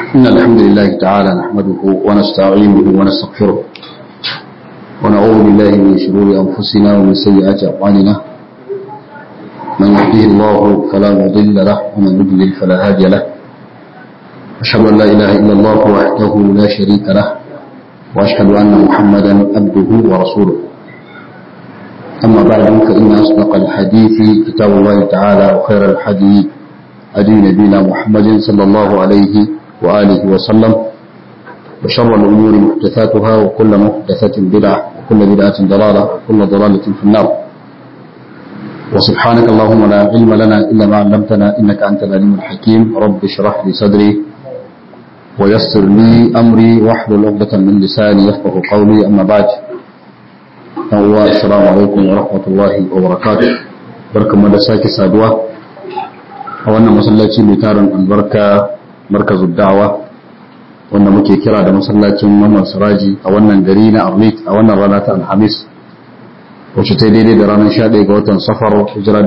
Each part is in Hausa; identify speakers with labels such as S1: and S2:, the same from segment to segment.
S1: إن الحمد لله تعالى نحمده ونستعينه ونستغفره ونعوذ بالله من شرور أنفسنا ومن سيئات أعمالنا من يهده الله فلا مضل له ومن يضلل فلا هادي له أشهد أن لا إله إلا الله وحده لا شريك له وأشهد أن محمدا عبده ورسوله أما بعد فإن أصدق الحديث كتاب الله تعالى وخير الحديث هدي نبينا محمد صلى الله عليه وآله وسلم وشر الأمور محدثاتها وكل محدثة بدعة وكل بدعة ضلالة وكل ضلالة في النار وسبحانك اللهم لا علم لنا إلا ما علمتنا إنك أنت العليم الحكيم رب اشرح لي صدري ويسر لي أمري واحلل عقدة من لساني يفقه قولي أما بعد السلام عليكم ورحمة الله وبركاته بركة مدساك سادوة a wannan masallaci mai tarin albarka markazu da'awa wanda muke kira da masallacin wannan siraji a wannan gari na arlit a wannan rana ta alhamis wacce ta daidai da ranar 11 ga watan safar hijira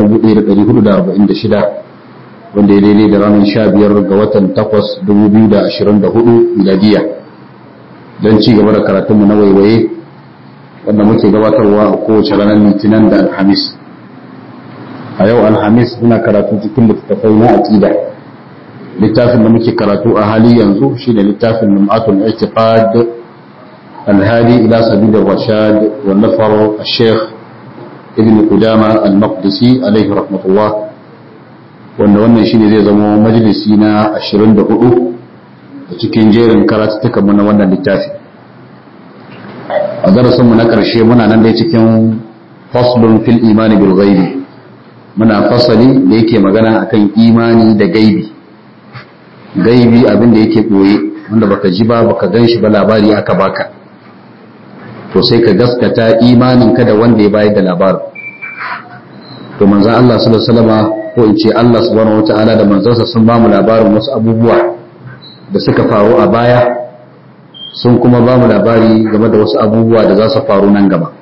S1: 1446 wanda ya daidai da ranar 15 ga watan 8 2024 miladiya don ci gaba da karatunmu na waiwaye wanda muke gabatarwa a kowace ranar litinin da alhamis a yau alhamis muna karatu cikin littattafai na aqida littafin da muke karatu a hali yanzu shine littafin lum'atul i'tiqad alhadi ila sabil ar-rashad wa nafar al-sheikh ibn qudama al-maqdisi alayhi rahmatullah wanda wannan shine zai zama majalisi na 24 a cikin jerin karatutukan mu na wannan littafi a darasin mu na karshe muna nan dai cikin faslun fil imani bil ghaibi muna fasali da yake magana akan imani da gaibi gaibi abin da yake ɓoye wanda baka ji ba baka gan shi ba labari aka baka to sai ka gaskata imanin ka da wanda ya bayar da labarin to manzan Allah sallallahu alaihi wasallam ko in ce Allah subhanahu wataala da manzansa sun ba mu labarin wasu abubuwa da suka faru a baya sun kuma ba mu labari game da wasu abubuwa da za su faru nan gaba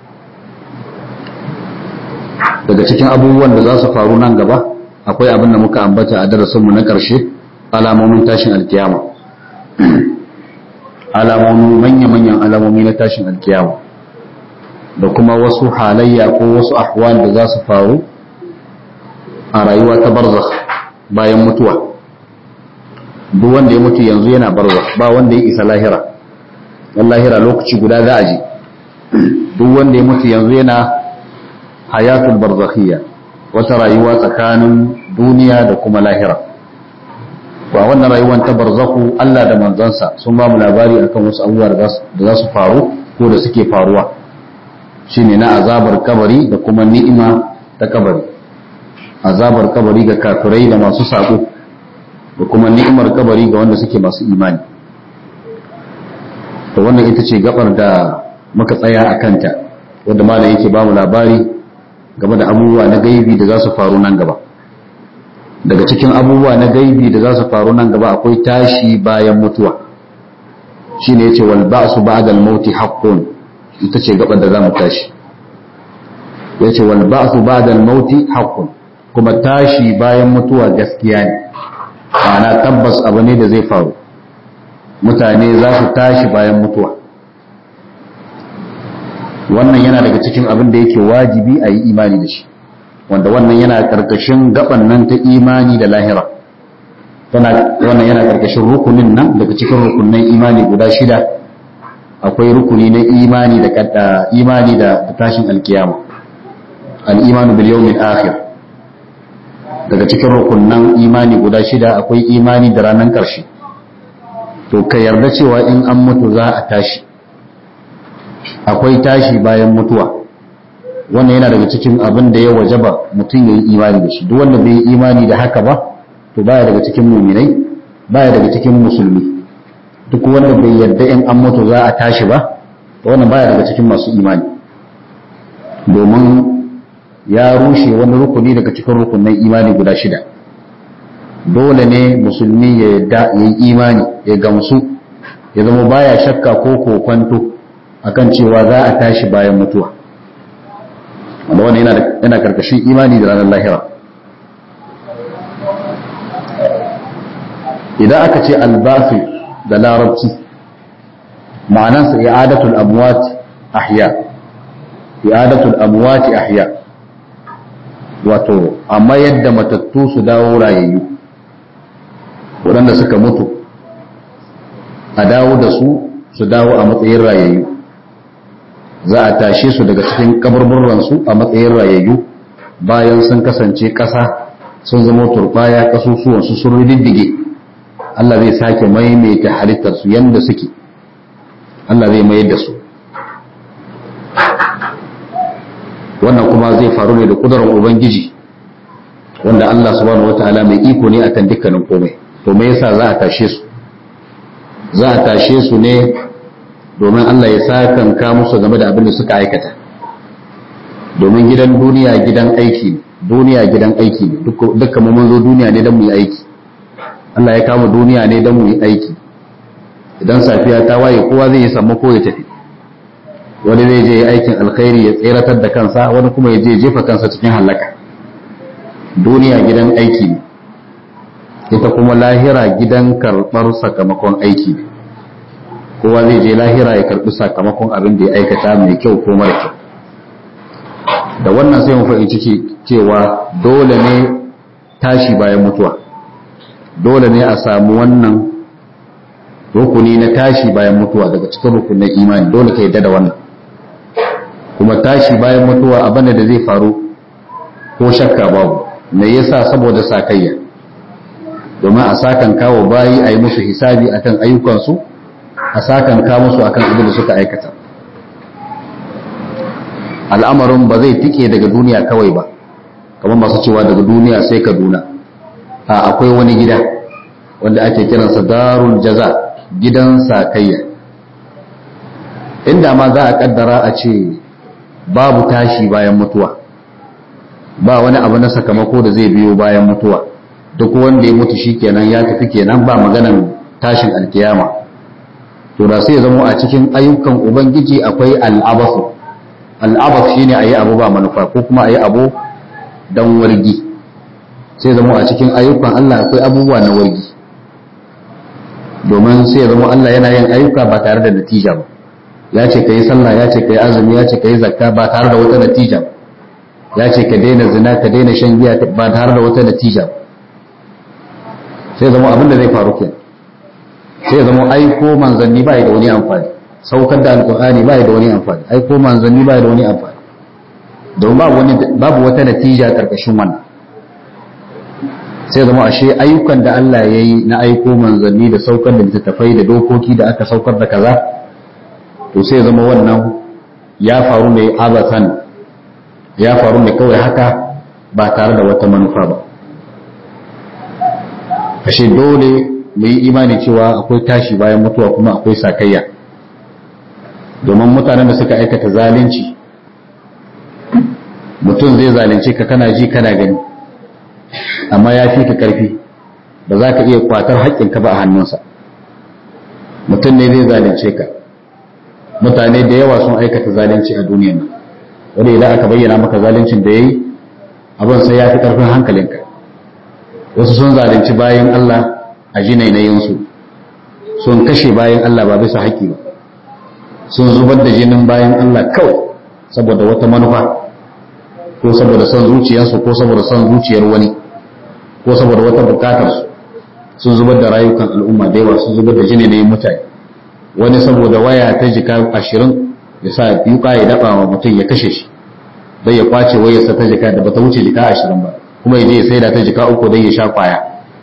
S1: daga cikin abubuwan da za su faru nan gaba akwai abin da muka ambata a darasinmu na ƙarshe alamomin tashin alkiyama alamomin manya-manyan alamomi na tashin alkiyama da kuma wasu halayya ko wasu ahwal da za su faru a rayuwa ta barzakh bayan mutuwa duk wanda ya mutu yanzu yana barzakh ba wanda ya isa lahira dan lahira lokaci guda za a je duk wanda ya mutu yanzu yana hayatul barzakhiyya wata rayuwa tsakanin duniya da kuma lahira wa wannan rayuwar ta barzakhu Allah da manzansa sun ba mu labari akan wasu abubuwa da za su faru ko da suke faruwa shine na azabar kabari da kuma ni'ima ta kabari azabar kabari ga kafirai da masu sako da kuma ni'imar kabari ga wanda suke masu imani to wannan ita ce gabar da muka tsaya a kanta wanda malam yake ba mu labari game da abubuwa na gaibi da za su faru nan gaba daga cikin abubuwa na gaibi da za su faru nan gaba akwai tashi bayan mutuwa shi ne ya ce wal ba'su ba'da al-mauti haqqun ita ce gaban da za mu tashi ya ce wal ba'su ba'da al-mauti haqqun kuma tashi bayan mutuwa gaskiya ne ana tabbas abu ne da zai faru mutane za su tashi bayan mutuwa wannan yana daga cikin abin da yake wajibi a yi imani da shi wanda wannan yana karkashin gaban nan ta imani da lahira wannan yana karkashin rukunin nan daga cikin rukunin imani guda shida akwai rukuni na imani da kadda imani da tashin alkiyama al-imanu bil yawmil akhir daga cikin rukunin imani guda shida akwai imani da ranar karshe to ka yarda cewa in an mutu za a tashi akwai tashi bayan mutuwa wannan yana daga cikin abin da ya wajaba mutum ya yi imani da shi duk wanda bai yi imani da haka ba to baya daga cikin muminai baya daga cikin musulmi duk wanda bai yarda in an mutu za a tashi ba to wannan baya daga cikin masu imani domin ya rushe wani rukuni daga cikin rukunin imani guda shida dole ne musulmi ya yarda ya yi imani ya gamsu ya zama baya shakka ko kokwanto akan cewa za a tashi bayan mutuwa wanda wannan yana karkashin imani da ranar lahira idan aka ce albafi da larabci ma'anansa i'adatul amwat ahya i'adatul amwat ahya wato amma yadda matattu su dawo rayayyu waɗanda suka mutu a dawo da su su dawo a matsayin rayayyu za a tashe su daga cikin kaburburansu a matsayin rayayyu bayan sun kasance ƙasa sun zama turbaya ƙasusuwansu sun riddige Allah zai sake maimaita halittarsu yadda suke Allah zai mayar da su wannan kuma zai faru ne da kudurar ubangiji wanda Allah subhanahu wataala mai iko ne akan dukkanin komai to me yasa za a tashe su za a tashe su ne domin Allah ya sakanka musu game da abin da suka aikata domin gidan duniya gidan aiki ne duniya gidan aiki ne dukkan mu mun zo duniya ne don mu yi aiki Allah ya kama duniya ne don mu yi aiki idan safiya ta waye kowa zai yi sammako ya tafi wani zai je aikin alkhairi ya tseratar da kansa wani kuma ya je jefa kansa cikin halaka duniya gidan aiki ne ita kuma lahira gidan karɓar sakamakon aiki ne kowa zai je lahira ya karɓi sakamakon abin da ya aikata mai kyau ko mara kyau da wannan sai mu fahimci cewa dole ne tashi bayan mutuwa dole ne a samu wannan rukuni na tashi bayan mutuwa daga cikin rukunin imani dole ka yadda da wannan kuma tashi bayan mutuwa abin da zai faru ko shakka babu me yasa saboda sakayya domin a sakan kawo bayi a yi musu hisabi akan ayyukansu a sakan ka musu akan abin da suka aikata al'amarin ba zai tike daga duniya kawai ba kamar masu cewa daga duniya sai kaduna a akwai wani gida wanda ake kiransa darul jaza gidan sakayya inda ma za a kaddara a ce babu tashi bayan mutuwa ba wani abu na sakamako da zai biyo bayan mutuwa duk wanda ya mutu shi kenan ya tafi kenan ba maganan tashin alkiyama to da sai ya zama a cikin ayyukan ubangiji akwai al'abasu al'abas shine ayi abu ba manufa ko kuma ayi abu dan wargi sai zama a cikin ayyukan Allah akwai abubuwa na wargi domin sai ya zama Allah yana yin ayyuka ba tare da natija ba ya ce ka yi sallah ya ce ka yi azumi ya ce ka yi zakka ba tare da wata natija ba ya ce ka daina zina ka daina shan giya ba tare da wata natija ba sai zama abin da zai faru kenan sai zama aiko manzanni ba da wani amfani saukar da alkur'ani ba da wani amfani aiko manzanni ba da wani amfani domin babu wata natija karkashin wannan sai zama ashe ayyukan da Allah ya yi na aiko manzanni da saukar da littattafai da dokoki da aka saukar da kaza to sai zama wannan ya faru ne abasan ya faru ne kawai haka ba tare da wata manufa ba ashe dole mu yi imani cewa akwai tashi bayan mutuwa kuma akwai sakayya domin mutanen da suka aikata zalunci mutum zai zalunce ka kana ji kana gani amma ya fi ka karfi ba za ka iya kwatar haƙƙinka ba a hannunsa mutum ne zai zalunce ka mutane da yawa sun aikata zalunci a duniyan nan wani idan aka bayyana maka zaluncin da ya yi abin sai ya fi ƙarfin hankalinka wasu sun zalunci bayan Allah a jinainayinsu sun kashe bayan Allah ba bisa haƙƙi ba sun zubar da jinin bayan Allah kawai saboda wata manufa ko saboda son zuciyarsu ko saboda son zuciyar wani ko saboda wata bukatarsu sun zubar da rayukan al'umma da yawa sun zubar da jinainayin mutane wani saboda waya ta jika ashirin ya sa yuka ya daɓa wa mutum ya kashe shi don ya kwace wayarsa ta jika da bata wuce jika ashirin ba kuma ya je ya saida ta jika uku don ya sha kwaya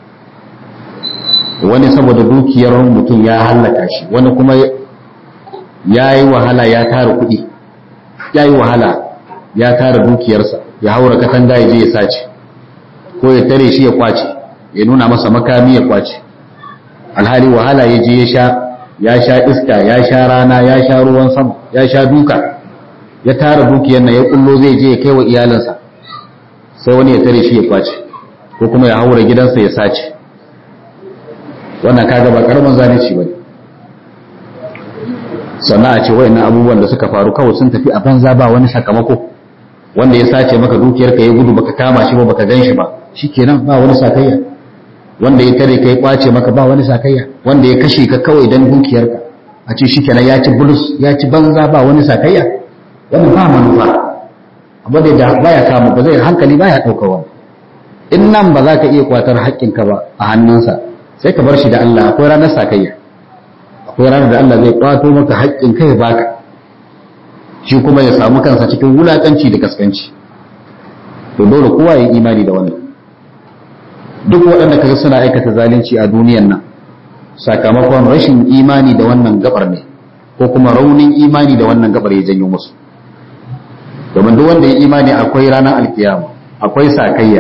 S1: wani saboda dukiyar mutum ya hallaka shi wani kuma ya yi wahala ya tara kuɗi ya yi wahala ya tara dukiyarsa ya haura katanga ya je ya sace ko ya tare shi ya kwace ya nuna masa makami ya kwace alhali wahala ya je ya sha ya sha iska ya sha rana ya sha ruwan sama ya sha duka ya tara dukiyar nan ya kullo zai je ya kai wa iyalinsa sai wani ya tare shi ya kwace ko kuma ya haura gidansa ya sace wannan kaga ba karamin zalunci bane sannan a ce wayannan abubuwan da suka faru kawai sun tafi a banza ba wani sakamako wanda ya sace maka dukiyar ka ya gudu baka kama shi ba baka gan shi ba shikenan ba wani sakayya wanda ya tare kai kwace maka ba wani sakayya wanda ya kashe ka kawai dan dukiyarka a ce shikenan ya ci bulus ya ci banza ba wani sakayya wannan ba manufa abu da baya kama ba zai hankali baya ɗauka wani in nan ba za ka iya kwatar haƙƙinka ba a hannunsa sai ka bar shi da Allah akwai ranar sakayya akwai ranar da Allah zai kwato maka haƙƙin kai ya baka shi kuma ya samu kansa cikin wulaƙanci da kaskanci to dole kowa ya imani da wannan duk waɗanda kaga suna aikata zalunci a duniyan nan sakamakon rashin imani da wannan gabar ne ko kuma raunin imani da wannan gabar ya janyo musu domin duk wanda ya imani akwai ranar alkiyama akwai sakayya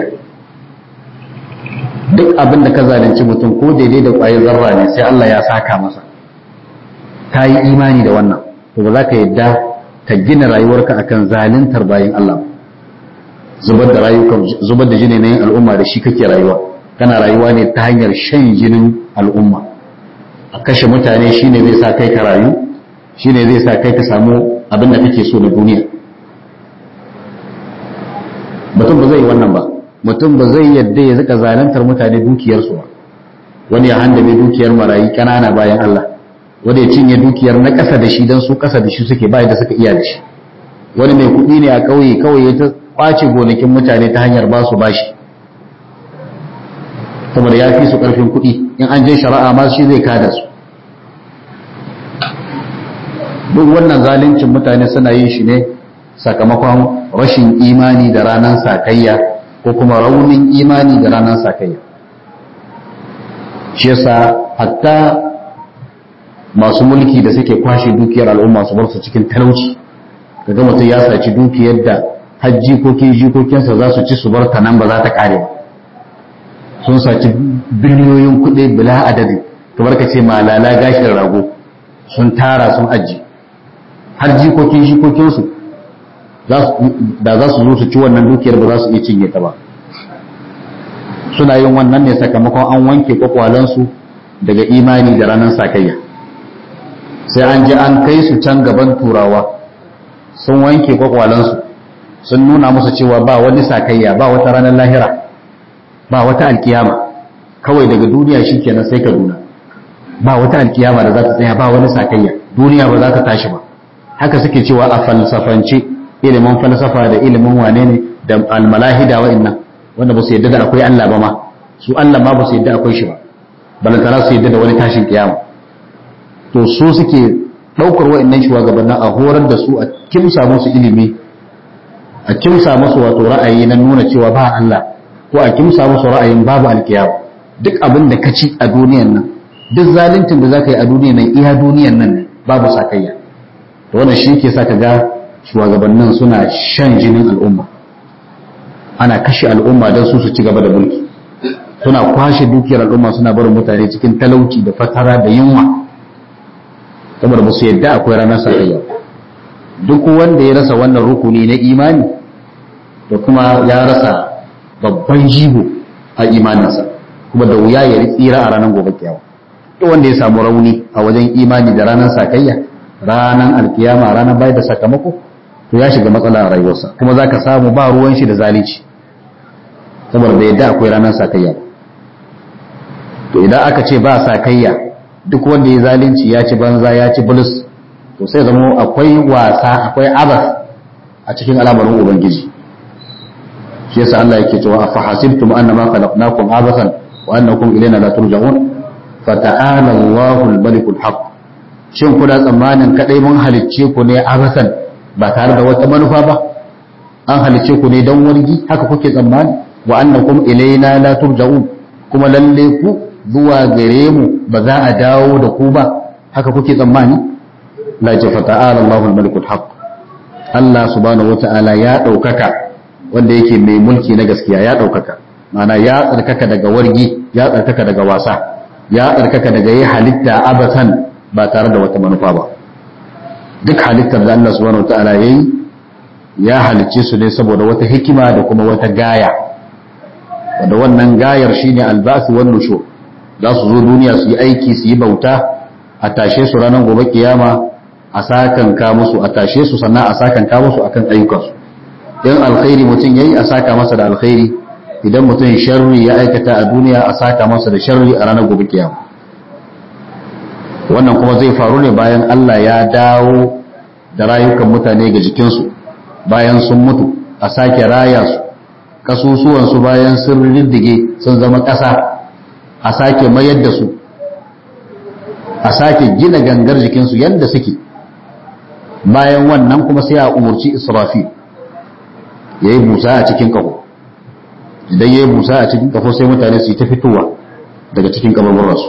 S1: duk abin da ka zalunci mutum ko daidai da ƙwayar zarra ne sai Allah ya saka masa ka yi imani da wannan to ba za ka yadda ka gina rayuwarka akan zaluntar bayan Allah zubar da rayukan zubar da jini na yin al'umma da shi kake rayuwa kana rayuwa ne ta hanyar shan jinin al'umma a kashe mutane shine zai sa kai ka rayu shine zai sa kai ka samu abin da kake so na duniya mutum ba zai yi wannan ba mutum ba zai yadda ya zika zalantar mutane dukiyarsu ba wani ya handame dukiyar marayi kanana bayan Allah wanda ya cinye dukiyar na ƙasa da shi don su ƙasa da shi suke bayan da suka iya da shi wani mai kuɗi ne a ƙauye kawai ya ta ƙwace gonakin mutane ta hanyar ba su bashi saboda ya fi su ƙarfin kuɗi in an je shari'a ma shi zai kada su duk wannan zaluncin mutane suna yin shi ne sakamakon rashin imani da ranar sakayya ko kuma raunin imani da ranar sakayya shi yasa hatta masu mulki da suke kwashe dukiyar al'umma su bar su cikin talauci kaga mutum ya saci dukiyar da har jikokin jikokinsa za su ci su bar ta nan ba za ta kare ba sun saci biliyoyin kuɗi bila adadi kamar ka ce malala gashin rago sun tara sun aji har jikokin jikokinsu da za su zo su ci wannan dukiyar ba za su iya cinye ta ba suna yin wannan ne sakamakon an wanke kwakwalansu daga imani da ranar sakayya sai an ji an kai su can gaban turawa sun wanke kwakwalansu sun nuna musu cewa ba wani sakayya ba wata ranar lahira ba wata alkiyama kawai daga duniya shi kenan sai kaduna ba wata alkiyama da za ta tsaya ba wani sakayya duniya ba za ta tashi ba haka suke cewa a falsafance ilimin falsafa da ilimin wane ne da almalahida wa'annan wanda ba su yadda da akwai Allah ba ma su Allah ma ba su yadda akwai shi ba balantana su yadda da wani tashin kiyama to su suke ɗaukar wa'annan shugabannin a horar da su a kimsa musu ilimi a kimsa musu wato ra'ayi na nuna cewa ba Allah ko a kimsa musu ra'ayin babu alkiyama duk abin da ka ci a duniyan nan duk zaluncin da zaka yi a duniyan nan iya duniyan nan ne babu sakayya to wannan shi ke sa ka ga shugabannin suna shan jinin al'umma ana kashe al'umma don su su ci gaba da mulki suna kwashe dukiyar al'umma suna barin mutane cikin talauci da fatara da yunwa saboda ba su yadda akwai ranar sakayya duk wanda ya rasa wannan rukuni na imani da kuma ya rasa babban jigo a imaninsa kuma da wuya ya tsira a ranar gobe kyawa duk wanda ya samu rauni a wajen imani da ranar sakayya ranar alkiyama ranar bayar da sakamako to ya shiga matsala a rayuwarsa kuma za ka samu ba ruwan shi da zalici saboda da yadda akwai ranar sakayya to idan aka ce ba sakayya duk wanda ya zalunci ya ci banza ya ci bulus to sai zama akwai wasa akwai abas a cikin al'amarin ubangiji shi yasa Allah yake cewa afa hasibtum annama khalaqnakum abasan wa annakum ilayna la turja'un fata'ala Allahu al-malik al-haq shin kuna tsammanin kadai mun halicce ku ne abasan ba tare da wata manufa ba an halicce ku ne don wargi haka kuke tsammani wa annakum ilayna la turja'un kuma lalle ku zuwa gare mu ba za a dawo da ku ba haka kuke tsammani la ce fata'ala Allahu al-malik al-haq Allah subhanahu wata'ala ya daukaka wanda yake mai mulki na gaskiya ya daukaka ma'ana ya tsarkaka daga wargi ya tsarkaka daga wasa ya tsarkaka daga yi halitta abasan ba tare da wata manufa ba duk halittar da Allah subhanahu wata'ala yayi ya halicce su ne saboda wata hikima da kuma wata gaya wanda wannan gayar shine albasu wan nushur za su zo duniya su yi aiki su yi bauta a tashe su ranar gobe kiyama a sakan ka musu a tashe su sannan a sakan ka musu akan ayyukansu in alkhairi mutum yayi a saka masa da alkhairi idan mutum sharri ya aikata a duniya a saka masa da sharri a ranar gobe kiyama wannan kuma zai faru ne bayan Allah ya dawo da rayukan mutane ga jikinsu bayan sun mutu a sake raya su kasusuwansu bayan sun riddige sun zama ƙasa a sake mayar da su a sake gina gangar jikinsu yadda suke bayan wannan kuma sai a umarci israfil ya yi busa a cikin ƙaho idan ya yi busa a cikin ƙaho sai mutane su yi ta fitowa daga cikin ƙabarwarsu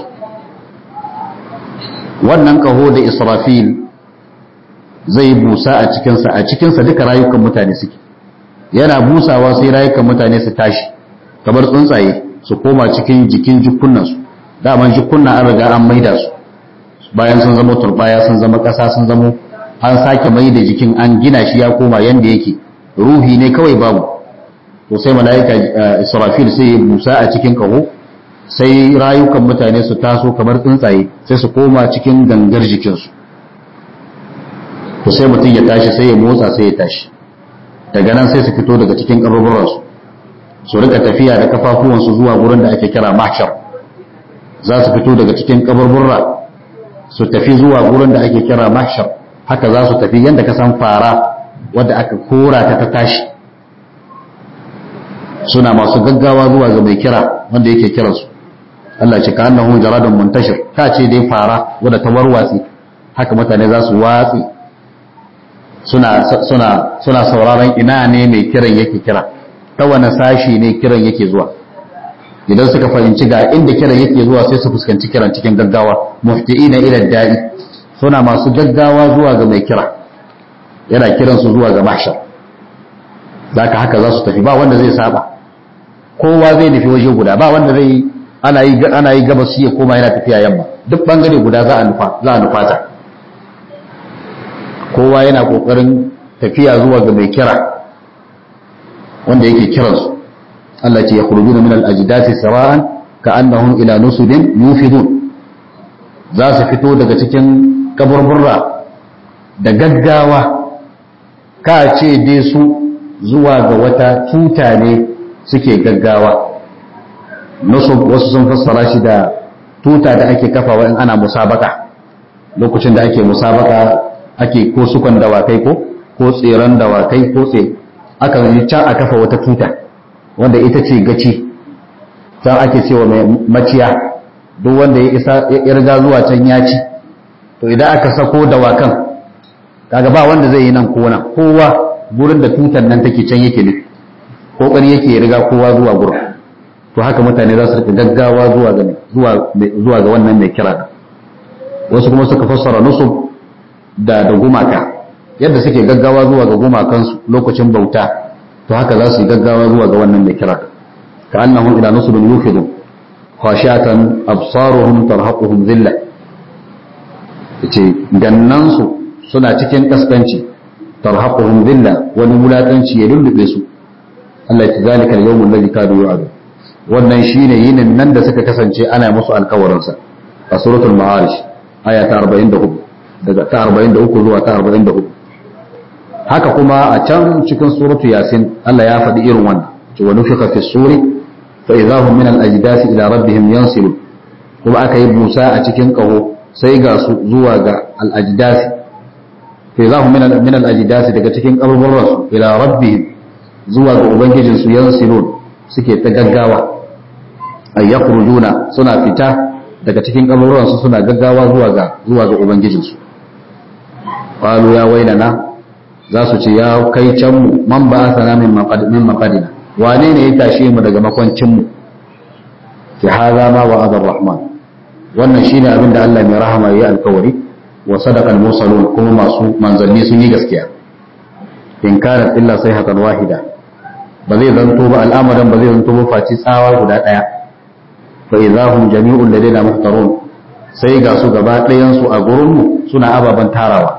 S1: wannan ƙaho da israfil zai busa a cikinsa a cikinsa duka rayukan mutane suke yana busawa sai rayukan mutane su tashi kamar tsuntsaye su koma cikin jikin jikunansu daman jikunna an riga an maida su bayan sun zama turbaya sun zama ƙasa sun zama an sake mai da jikin an gina shi ya koma yanda yake ruhi ne kawai babu to sai mala'ika israfil sai ya busa a cikin kaho sai rayukan mutane su taso kamar tsuntsaye sai su koma cikin gangar jikinsu to sai mutum ya tashi sai ya motsa sai ya tashi daga nan sai su fito daga cikin kaburburansu su rika tafiya da kafafuwansu zuwa gurin da ake kira mahshar za su fito daga cikin kaburburra su tafi zuwa gurin da ake kira mahshar haka za su tafi yadda ka san fara wadda aka kora ta ta tashi suna masu gaggawa zuwa ga mai kira wanda yake kiransu Allah ce ka annahu jaradun muntashir ka ce dai fara wadda ta warwatsi haka mutane za su watsi suna suna suna sauraron ina ne mai kiran yake kira ta wani sashi ne kiran yake zuwa idan suka fahimci ga inda kiran yake zuwa sai su fuskanci kiran cikin gaggawa mufti'ina ila da'i suna masu gaggawa zuwa ga mai kira yana kiran su zuwa ga mahshar zaka haka za su tafi ba wanda zai saba kowa zai nufi waje guda ba wanda zai ana yi ana yi gabas ya koma yana tafiya yamma duk bangare guda za a nufa za a nufata kowa yana kokarin tafiya zuwa ga mai kira wanda yake kiransu Allah ce ya khurujuna min al-ajdati sara'an ka'annahum ila nusubin yufidun za su fito daga cikin kaburburra da gaggawa ka ce dai su zuwa ga wata tuta ne suke gaggawa nusub wasu sun fassara shi da tuta da ake kafawa in ana musabaka lokacin da ake musabaka ake ko sukan dawakai ko ko tseren dawakai ko tse aka yi can a kafa wata tuta wanda ita ce gaci can ake cewa mai maciya duk wanda ya isa ya riga zuwa can ya ci to idan aka sako dawakan kaga ba wanda zai yi nan ko nan kowa gurin da tutan nan take can yake nufi kokari yake ya riga kowa zuwa gurin to haka mutane za su rika gaggawa zuwa ga zuwa zuwa ga wannan mai kira wasu kuma suka fassara nusub da da gumaka yadda suke gaggawa zuwa ga gumakansu lokacin bauta to haka za su yi gaggawa zuwa ga wannan mai kira ka annahum ila nusubin yufidun khashatan absaruhum tarhaquhum dhilla yace gannansu suna cikin kaskanci tarhaquhum dhilla wani wulakanci ya lullube su Allah ya zalika al-yawm alladhi kanu yu'adu wannan shine yinin nan da suka kasance ana musu alkawarin sa a suratul ma'arij aya ta 44 daga ta 43 zuwa ta 44 haka kuma a can cikin suratu yasin Allah ya faɗi irin wannan cewa nufika fi suri fa idahum min al-ajdasi ila rabbihim yansilu kuma aka yi busa a cikin kaho sai ga su zuwa ga al-ajdasi fa idahum min min al-ajdasi daga cikin kaburburan su ila rabbihim zuwa ga ubangijin su yansilun suke ta gaggawa ay yakhrujuna suna fita daga cikin kaburburan su suna gaggawa zuwa ga zuwa ga ubangijin su qalu ya wailana za su ce ya kai can mu man ba a sana min maƙadina wane ne ya tashe mu daga makwancinmu ki haza ma wa azar rahman wannan shine abin da Allah mai rahama ya yi alkawari wa sadaqal mursalun kuma masu manzanni sun yi gaskiya in kana illa sai hakan wahida ba zai zanto ba al'amarin ba zai zanto ba faci tsawa guda daya fa idahum jami'un ladaina muhtarun sai ga su gaba ɗayan su a gurinmu suna ababen tarawa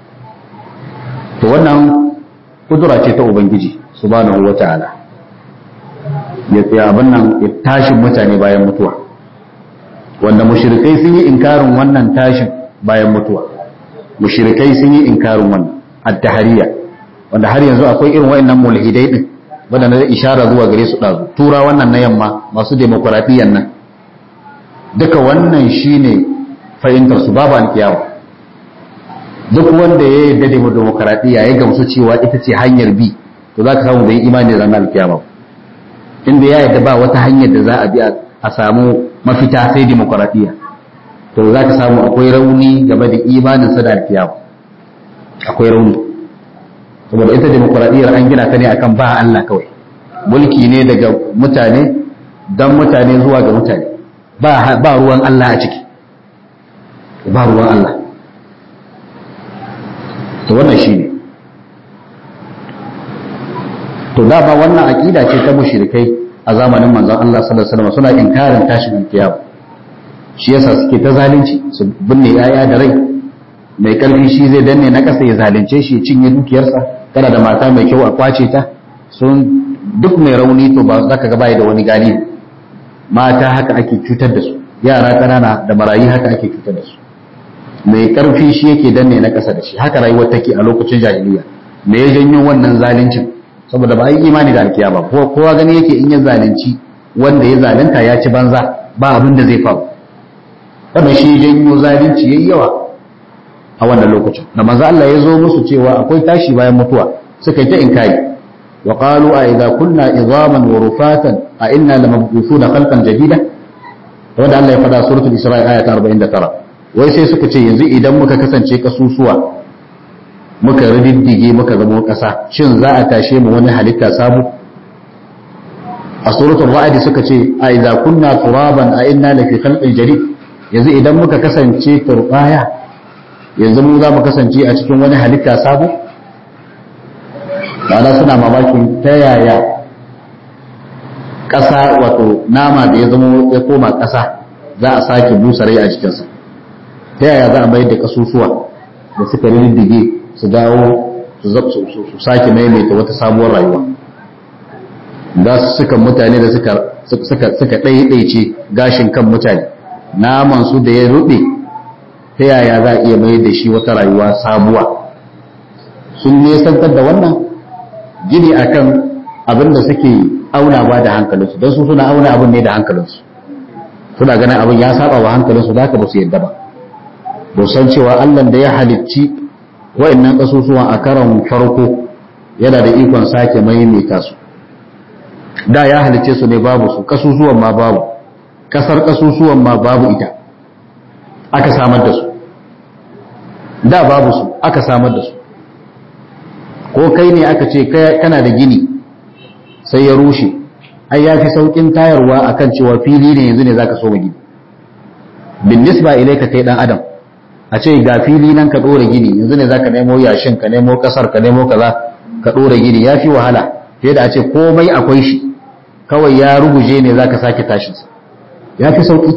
S1: to wannan kudura ce ta ubangiji subhanahu wata'ala ya tsaya abin nan ya tashin mutane bayan mutuwa wanda mushrikai sun yi inkarin wannan tashin bayan mutuwa mushrikai sun yi inkarin wannan at-tahariya wanda har yanzu akwai irin wayannan mulhidai din wanda na ishara zuwa gare su ɗazu tura wannan na yamma masu demokuraɗiyyar nan duka wannan shine fahimtar su babu alkiyawa duk wanda ya yarda da demokuraɗiyya ya gamsu cewa ita ce hanyar bi to za ka samu bai imani da ranar alkiyama inda ya yarda ba wata hanyar da za a bi a samu mafita sai demokuraɗiyya to za ka samu akwai rauni game da imaninsa da alkiyama akwai rauni saboda ita demokuraɗiyyar an gina ta ne akan ba Allah kawai mulki ne daga mutane don mutane zuwa ga mutane ba ruwan Allah a ciki ba ruwan Allah to wannan shi ne to dama wannan aƙida ce ta mushrikai a zamanin manzon Allah sallallahu alaihi wasallam suna inkarin tashin alkiyama shi yasa suke ta zalunci su binne yaya da rai mai karfi shi zai danne na ƙasa ya zalunce shi ya cinye dukiyarsa kana da mata mai kyau a kwace ta sun duk mai rauni to ba za ka ga bai da wani galibi mata haka ake cutar da su yara ƙanana da marayi haka ake cutar da su mai karfi shi yake danne na ƙasa da shi haka rayuwar take a lokacin jahiliya me ya janyo wannan zaluncin saboda ba a yi imani da alkiyama kowa gani yake in ya zalunci wanda ya zalunta ya ci banza ba abin da zai faru wannan shi janyo zalunci yayi yawa a wannan lokacin da manzo Allah ya zo musu cewa akwai tashi bayan mutuwa suka yi ta inkari wa qalu a idza kunna idhaman wa rufatan a inna lamabghusuna khalqan jadida wanda Allah ya faɗa suratul isra'i aya ta 49 wai sai suka ce yanzu idan muka kasance kasusuwa muka riddige muka zama ƙasa shin za a tashe mu wani halitta sabu a suratul ra'd suka ce a idza kunna turaban a inna lafi khalqin jadid yanzu idan muka kasance turbaya yanzu mu za mu kasance a cikin wani halitta sabu ma'ana suna mamakin ta yaya ƙasa wato nama da ya zama ya koma ƙasa za a sake busa rai a jikinsa ta yaya za a mayar da kasusuwa da suka riddige su dawo su sake maimaita wata sabuwar rayuwa za su suka mutane da suka ɗaiɗaice gashin kan mutane naman su da ya ruɓe ta yaya za a iya mai da shi wata rayuwa sabuwa sun nesantar da wannan gini akan abin da suke aunawa da hankalinsu don su suna auna abin ne da hankalinsu suna ganin abin ya saba wa hankalinsu za ka ba su yadda ba ba san cewa allah da ya halicci wa'annan ƙasusuwan a karon farko yana da ikon sake maimaita su da ya halicce su ne babu su ƙasusuwan ma babu ƙasar ƙasusuwan ma babu ita aka samar da su da babu su aka samar da su ko kai ne aka ce kana da gini sai ya rushe ai ya fi sauƙin tayarwa akan cewa fili ne yanzu ne zaka so gini bin nisba ilaika kai dan adam a ce ga fili nan ka ɗora gini yanzu ne za ka nemo yashin ka nemo ƙasar ka nemo kaza ka ɗora gini ya fi wahala fiye da a ce komai akwai shi kawai ya ruguje ne za ka sake tashinsa ya fi sauƙi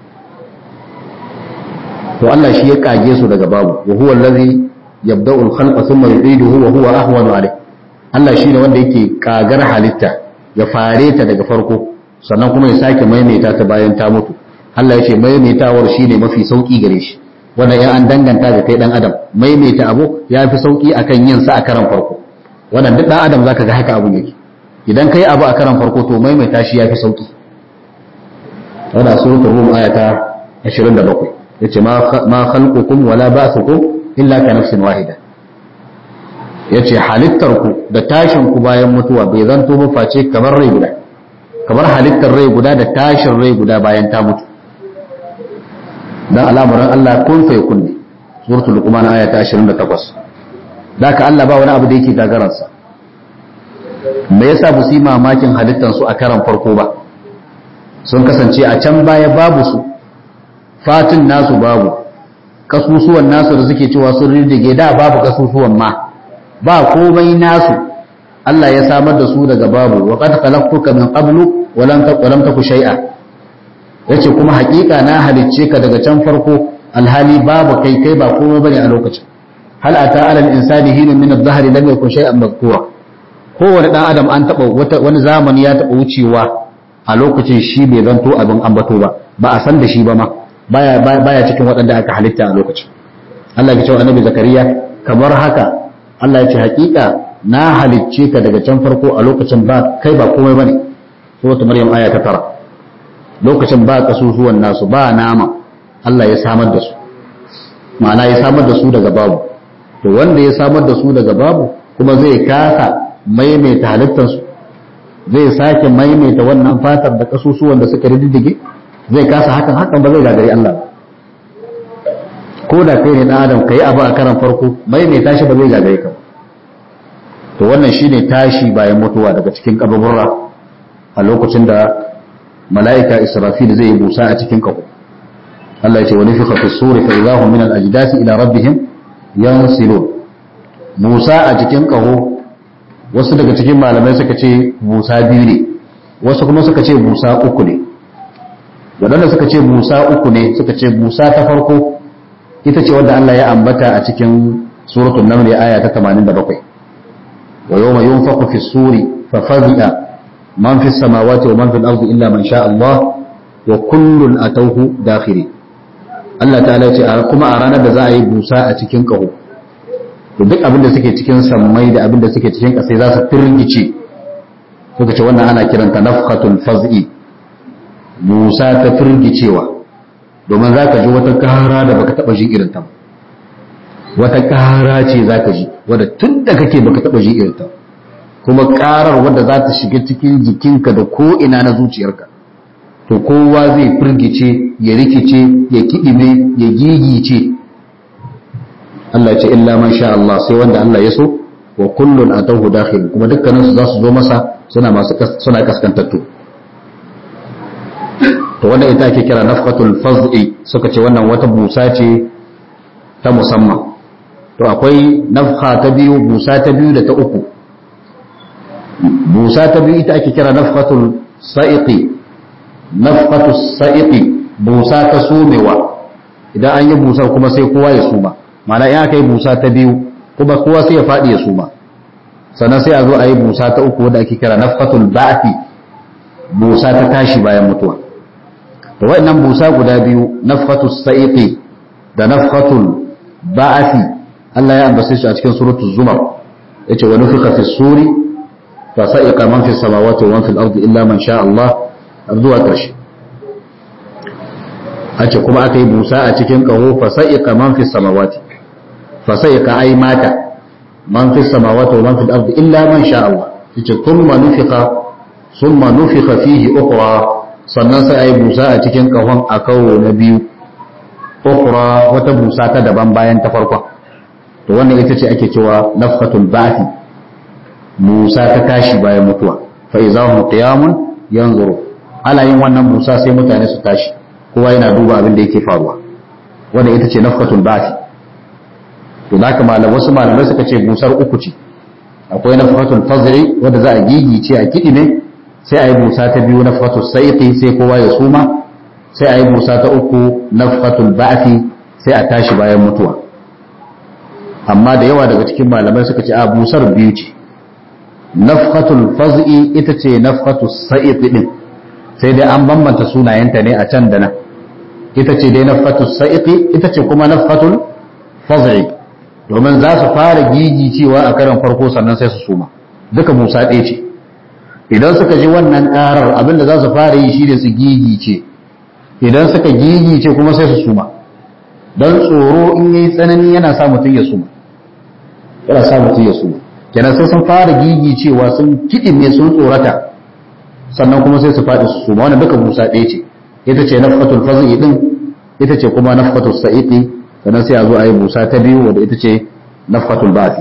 S1: to Allah shi ya kage su daga babu wa huwa allazi yabda'u al-khalqa thumma yu'iduhu wa huwa ahwanu alayh Allah shine wanda yake kagar halitta ya fare ta daga farko sannan kuma ya sake maimaita ta bayan ta mutu Allah ya ce maimaitawar shine mafi sauki gare shi wanda ya an danganta da kai dan adam maimaita abu ya fi sauki akan yin sa a karan farko wannan duk dan adam zaka ga haka abun yake idan kai abu a karan farko to maimaita shi ya fi sauki wannan suratul rum ayata 27 yace ma khalqukum wala ba'thukum illa ka nafsin wahida yace halittar ku da tashin ku bayan mutuwa bai zanto ba face kamar rai guda kamar halittar rai guda da tashin rai guda bayan ta mutu dan al'amuran Allah kun fa yakun ne suratul luqman aya ta 28 daka Allah ba wani abu da yake gagararsa me yasa ba su yi mamakin halittar su a karan farko ba sun kasance a can baya babu su fatin nasu babu kasusuwan nasu da suke cewa sun rindige da babu kasusuwan ma ba komai nasu Allah ya samar da su daga babu wa qad khalaqtuka min qablu wa lam taku shay'a yace kuma hakika na halicce ka daga can farko alhali babu kai kai ba komai bane a lokacin hal ata ala al-insani hinun min adh-dhahri lam yakun shay'an madhkura kowane dan adam an taba wani zamani ya taba wucewa a lokacin shi bai zanto abin ambato ba ba a san da shi ba ma baya baya cikin waɗanda aka halitta a lokacin Allah ya ce annabi zakariya kamar haka Allah ya ce hakika na halicce ka daga can farko a lokacin ba kai ba komai bane suratul maryam aya ta tara lokacin ba kasusuwan nasu ba nama Allah ya samar da su ma'ana ya samar da su daga babu to wanda ya samar da su daga babu kuma zai kasa maimaita halittarsu zai sake maimaita wannan fatar da kasusuwan da suka riddige zai kasa hakan hakan ba zai gagari Allah ko da kai ne dan adam kai abu a karan farko maimaita shi ba zai gagare ka to wannan shine tashi bayan mutuwa daga cikin kaburra a lokacin da mala'ika Israfil zai yi busa a cikin kaho Allah ya ce wa nufiqa fi suri fa idahum min al-ajdasi ila rabbihim yansilun Musa a cikin kaho wasu daga cikin malamai suka ce Musa biyu ne wasu kuma suka ce Musa uku ne wadanda suka ce Musa uku ne suka ce Musa ta farko ita ce wanda Allah ya ambata a cikin suratul naml aya ta 87 wa yawma yunfaqu fi suri fa fazi'a man fi samawati wa man fil ardi illa man sha Allah wa kullun atawhu dakhiri Allah ta'ala ce kuma a ranar da za a yi busa a cikin kaho to duk abin da suke cikin sammai da abin da suke cikin kasai za su firgice suka ce wannan ana kiranta nafhatul faz'i busa ta firgicewa domin za ka ji wata kara da baka taba ji irin ta wata kara ce za ka ji wadda tun da kake baka taba ji irin ta kuma karar wadda za ta shiga cikin jikinka da ko ina na zuciyarka to kowa zai firgice ya rikice ya kidime ya gigice Allah ce illa man sha Allah sai wanda Allah ya so wa kullun atahu dakhil kuma dukkanin su za su zo masa suna masu suna kaskantattu to wannan ita ake kira nafqatul faz'i suka ce wannan wata busa ce ta musamman to akwai nafqa ta biyu busa ta biyu da ta uku busa ta biyu ita ake kira nafqatul sa'iqi nafqatus sa'iqi busa ta sumewa idan an yi busa kuma sai kowa ya suma mana in aka yi busa ta biyu kuma kowa sai ya faɗi ya suma sannan sai a zo a yi busa ta uku wadda ake kira nafqatul ba'thi busa ta tashi bayan mutuwa to waɗannan busa guda biyu nafqatus sa'iqi da nafqatul ba'thi Allah ya ambace shi a cikin suratul zumar yace wa nufika fi suri fa sa'iqa man fi samawati wa man fil ardi illa man sha Allah zuwa ƙarshe a ce kuma aka yi busa a cikin ƙaho fasa'iƙa man fi samawati fasa'iƙa ai mata man fi samawati wa man fi ardi illa man sha Allah yace thumma nufiqa thumma nufiqa fihi ukhra sannan sai ai busa a cikin ƙahon a kawo na biyu ukhra wata busa ta daban bayan ta farkon to wannan ita ce ake cewa nafqatul ba'thi busa ta tashi bayan mutuwa fa idahum qiyamun yanzuru ana yin wannan busa sai mutane su tashi kowa yana duba abin da yake faruwa wanda ita ce nafkatul ba'thi to zaka malam wasu malamai suka ce busar uku ce akwai nafkatul fazri wanda za a gigice a kidime sai a yi busa ta biyu nafkatul saiqi sai kowa ya suma sai a yi busa ta uku nafkatul ba'thi sai a tashi bayan mutuwa amma da yawa daga cikin malamai suka ce a busar biyu ce nafkatul faz'i ita ce nafkatul sa'iqi din sai dai an bambanta sunayenta ne a can da nan ita ce dai nafhatul sa'iqi ita ce kuma nafhatul faz'i domin za su fara gigi cewa a karan farko sannan sai su suma duka musa ɗaya ce idan suka ji wannan ƙarar abinda za su fara yi shi ne su gigi ce idan suka gigi ce kuma sai su suma don tsoro in yayi tsanani yana sa mutum ya suma yana sa mutum ya suma kenan sai sun fara gigi cewa sun kiɗime sun tsorata sannan kuma sai su faɗi su suma wannan duka musa ɗaya ce ita ce nafkatul faz'i din ita ce kuma nafkatul sa'iqi sannan sai a zo a yi musa ta biyu wadda ita ce nafkatul ba'thi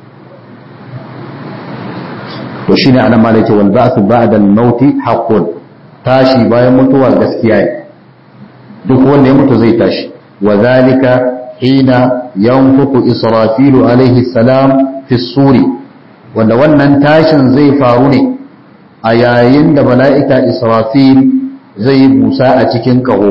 S1: to shine anan ma ce wal ba'thu ba'da al-maut haqqun tashi bayan mutuwa gaskiya ne duk wanda ya mutu zai tashi wa zalika hina yanfuku israfilu alaihi salam fi suri wanda wannan tashin zai faru ne a yayin da mala'ika israfil zai yi busa a cikin ƙaho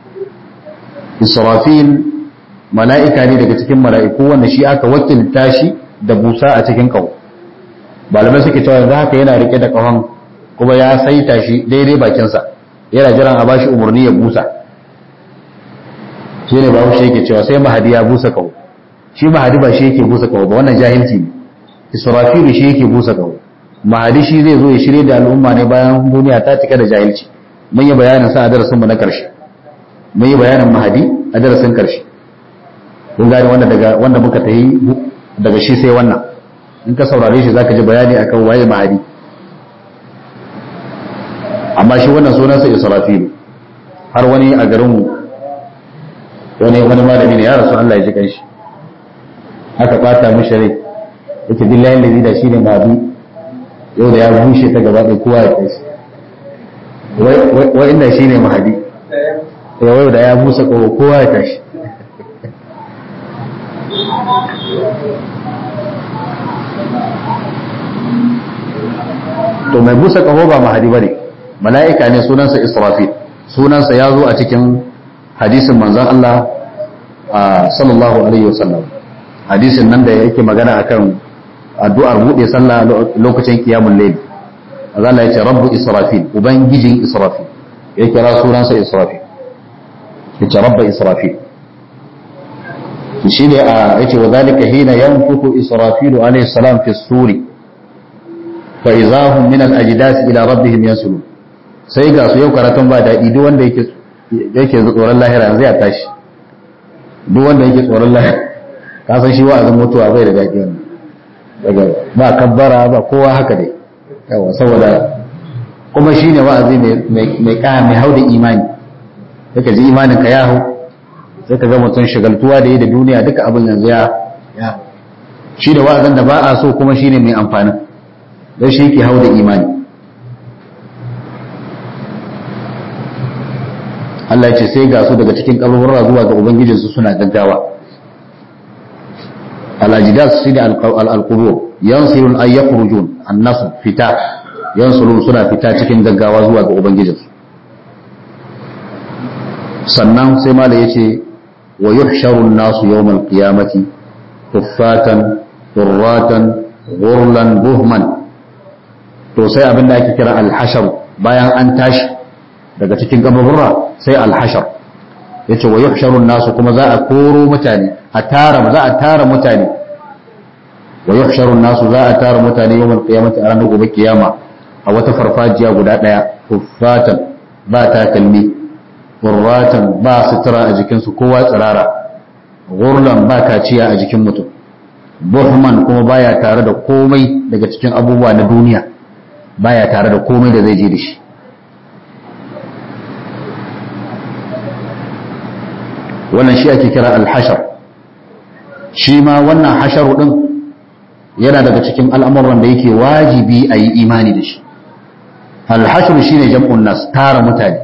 S1: israfil mala'ika ne daga cikin mala'iku wanda shi aka wakilta shi da busa a cikin ƙaho malamai suke cewa yanzu haka yana rike da ƙahon kuma ya saita shi daidai bakinsa yana jiran a bashi umarni ya busa shi ne babu shi yake cewa sai mahadi ya busa ƙaho shi mahadi ba shi yake busa ƙaho ba wannan jahilci ne israfilu shi yake busa kaho mahadi shi zai zo ya shirye da al'umma ne bayan duniya ta cika da jahilci mun yi bayanin sa a darasin mu na karshe mun yi bayanin mahadi a darasin karshe kun gane wanda daga wanda muka tayi daga shi sai wannan in ka saurare shi zaka ji bayani akan waye mahadi amma shi wannan sunansa israfilu har wani a garin mu wani wani malami ne ya rasu Allah ya ji kanshi aka bata mishi rai yake billahi lazi da shi ne mahadi yau da ya bushe ta gaba ɗaya kowa ya kai shi wai inda shi ne mahadi yau da ya busa kowa ya tashi to mai busa kaho ba mahadi bane mala'ika ne sunansa israfil sunansa ya zo a cikin hadisin manzon Allah sallallahu alaihi wasallam hadisin nan da yake magana akan addu'ar buɗe sallah lokacin qiyamul layl Allah ya ce rabbu israfil ubangijin israfil ya kira sunansa israfil ya ce rabba israfil shi ne a yace wa zalika hina yanfuku israfilu alaihi salam fi suri fa izahum min al-ajdas ila rabbihim yansulun sai ga su yau karatun ba daɗi duk wanda yake yake tsoron lahira yanzu ya tashi duk wanda yake tsoron lahira ka san shi wa'azin mutuwa bai da daɗi wannan daga ba kabbara ba kowa haka dai yawa saboda kuma shine wa'azi mai mai mai hauda imani yake ji imanin ka ya hau sai ka ga mutum shagaltuwa da yi da duniya duka abin yanzu ya ya shi da wa'azin da ba a so kuma shine mai amfani don shi yake hau da imani Allah ya ce sai ga su daga cikin kaburra zuwa ga ubangijinsu suna gaggawa alajidas shi da alqubur yansirun ay yakhrujun annasu fita yansurun suna fita cikin gaggawa zuwa ga ubangijinsu sannan sai mala yace wa yuhsharu an-nasu yawm al-qiyamati kuffatan turratan ghurlan buhman to sai abin da ake kira al-hashar bayan an tashi daga cikin kaburra sai al-hashar yace wa yuhsharu an-nasu kuma za a koro mutane a tara za a tara mutane wa yuhsharu an-nasu za a tara mutane yawm al-qiyamati a ranar gobe kiyama a wata farfajiya guda daya kuffatan ba takalmi gurratan ba sutura a jikinsu kowa tsirara gurlan ba kaciya a jikin mutum buhman kuma baya tare da komai daga cikin abubuwa na duniya baya tare da komai da zai je da shi wannan shi ake kira alhashar shi ma wannan hasharu din yana daga cikin al'amuran da yake wajibi a yi imani da shi alhashar shine jam'un nas tara mutane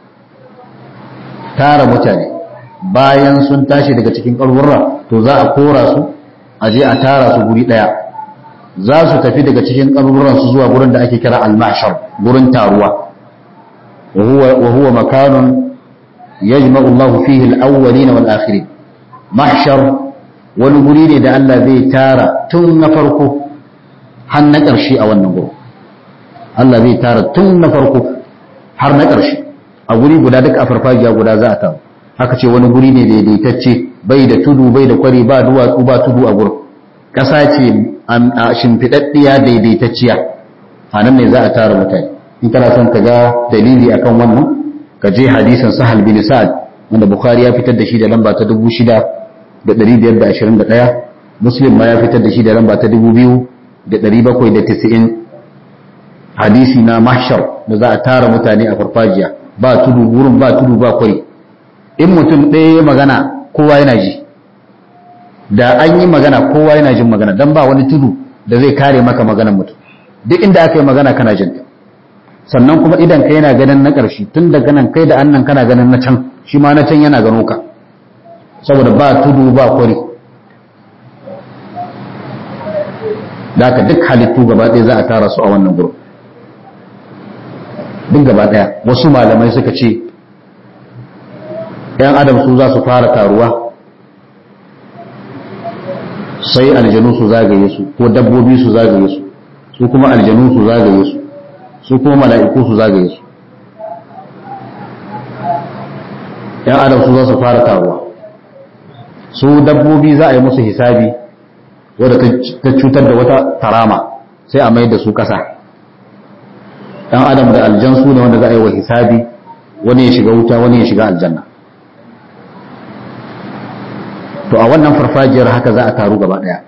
S1: tara mutane bayan sun tashi daga cikin ƙarfurra to za a kora su a je a tara su guri ɗaya za su tafi daga cikin ƙarfurran su zuwa gurin da ake kira al-mahshar gurin taruwa wa huwa makanun yajma'u Allah fihi al-awwalin wal akhirin mahshar wani guri ne da Allah zai tara tun na farko har na ƙarshe a wannan gurin Allah zai tara tun na farko har na ƙarshe a guri guda duk a farfajiya guda za a taru haka ce wani guri ne daidaitacce bai da tudu bai da kwari ba duwatsu ba tudu a gurin ƙasa ce a shimfiɗaɗɗiya daidaitacciya a nan ne za a tara mutane in kana son ka ga dalili akan wannan ka je hadisin sahal bin sa'ad wanda bukhari ya fitar da shi da lamba ta dubu shida da ɗari biyar da ashirin da ɗaya muslim ma ya fitar da shi da lamba ta dubu biyu da ɗari bakwai da tisa'in hadisi na mahshar da za a tara mutane a farfajiya ba tudu wurin ba tudu ba kwari in mutum ɗaya ya magana kowa yana ji da an yi magana kowa yana jin magana don ba wani tudu da zai kare maka maganan mutum duk inda aka yi magana kana jin ta sannan kuma idan ka yana ganin na ƙarshe tun daga nan kai da annan kana ganin na can shi ma na can yana gano ka saboda ba tudu ba kwari da haka duk halittu gaba ɗaya za a tara su a wannan gurin duk gaba daya wasu malamai suka ce ‘yan adam su za su fara taruwa sai aljanu su zagaye su ko dabbobi su zagaye su su kuma aljanu su zagaye su su kuma mala'iku su zagaye su ‘yan adam su za su fara taruwa su dabbobi za a yi musu hisabi wadda ta cutar da wata tarama sai a mai da su ƙasa ɗan adam da aljan su ne wanda za a yi wa hisabi wani ya shiga wuta wani ya shiga aljanna to a wannan farfajiyar haka za a taru gaba ɗaya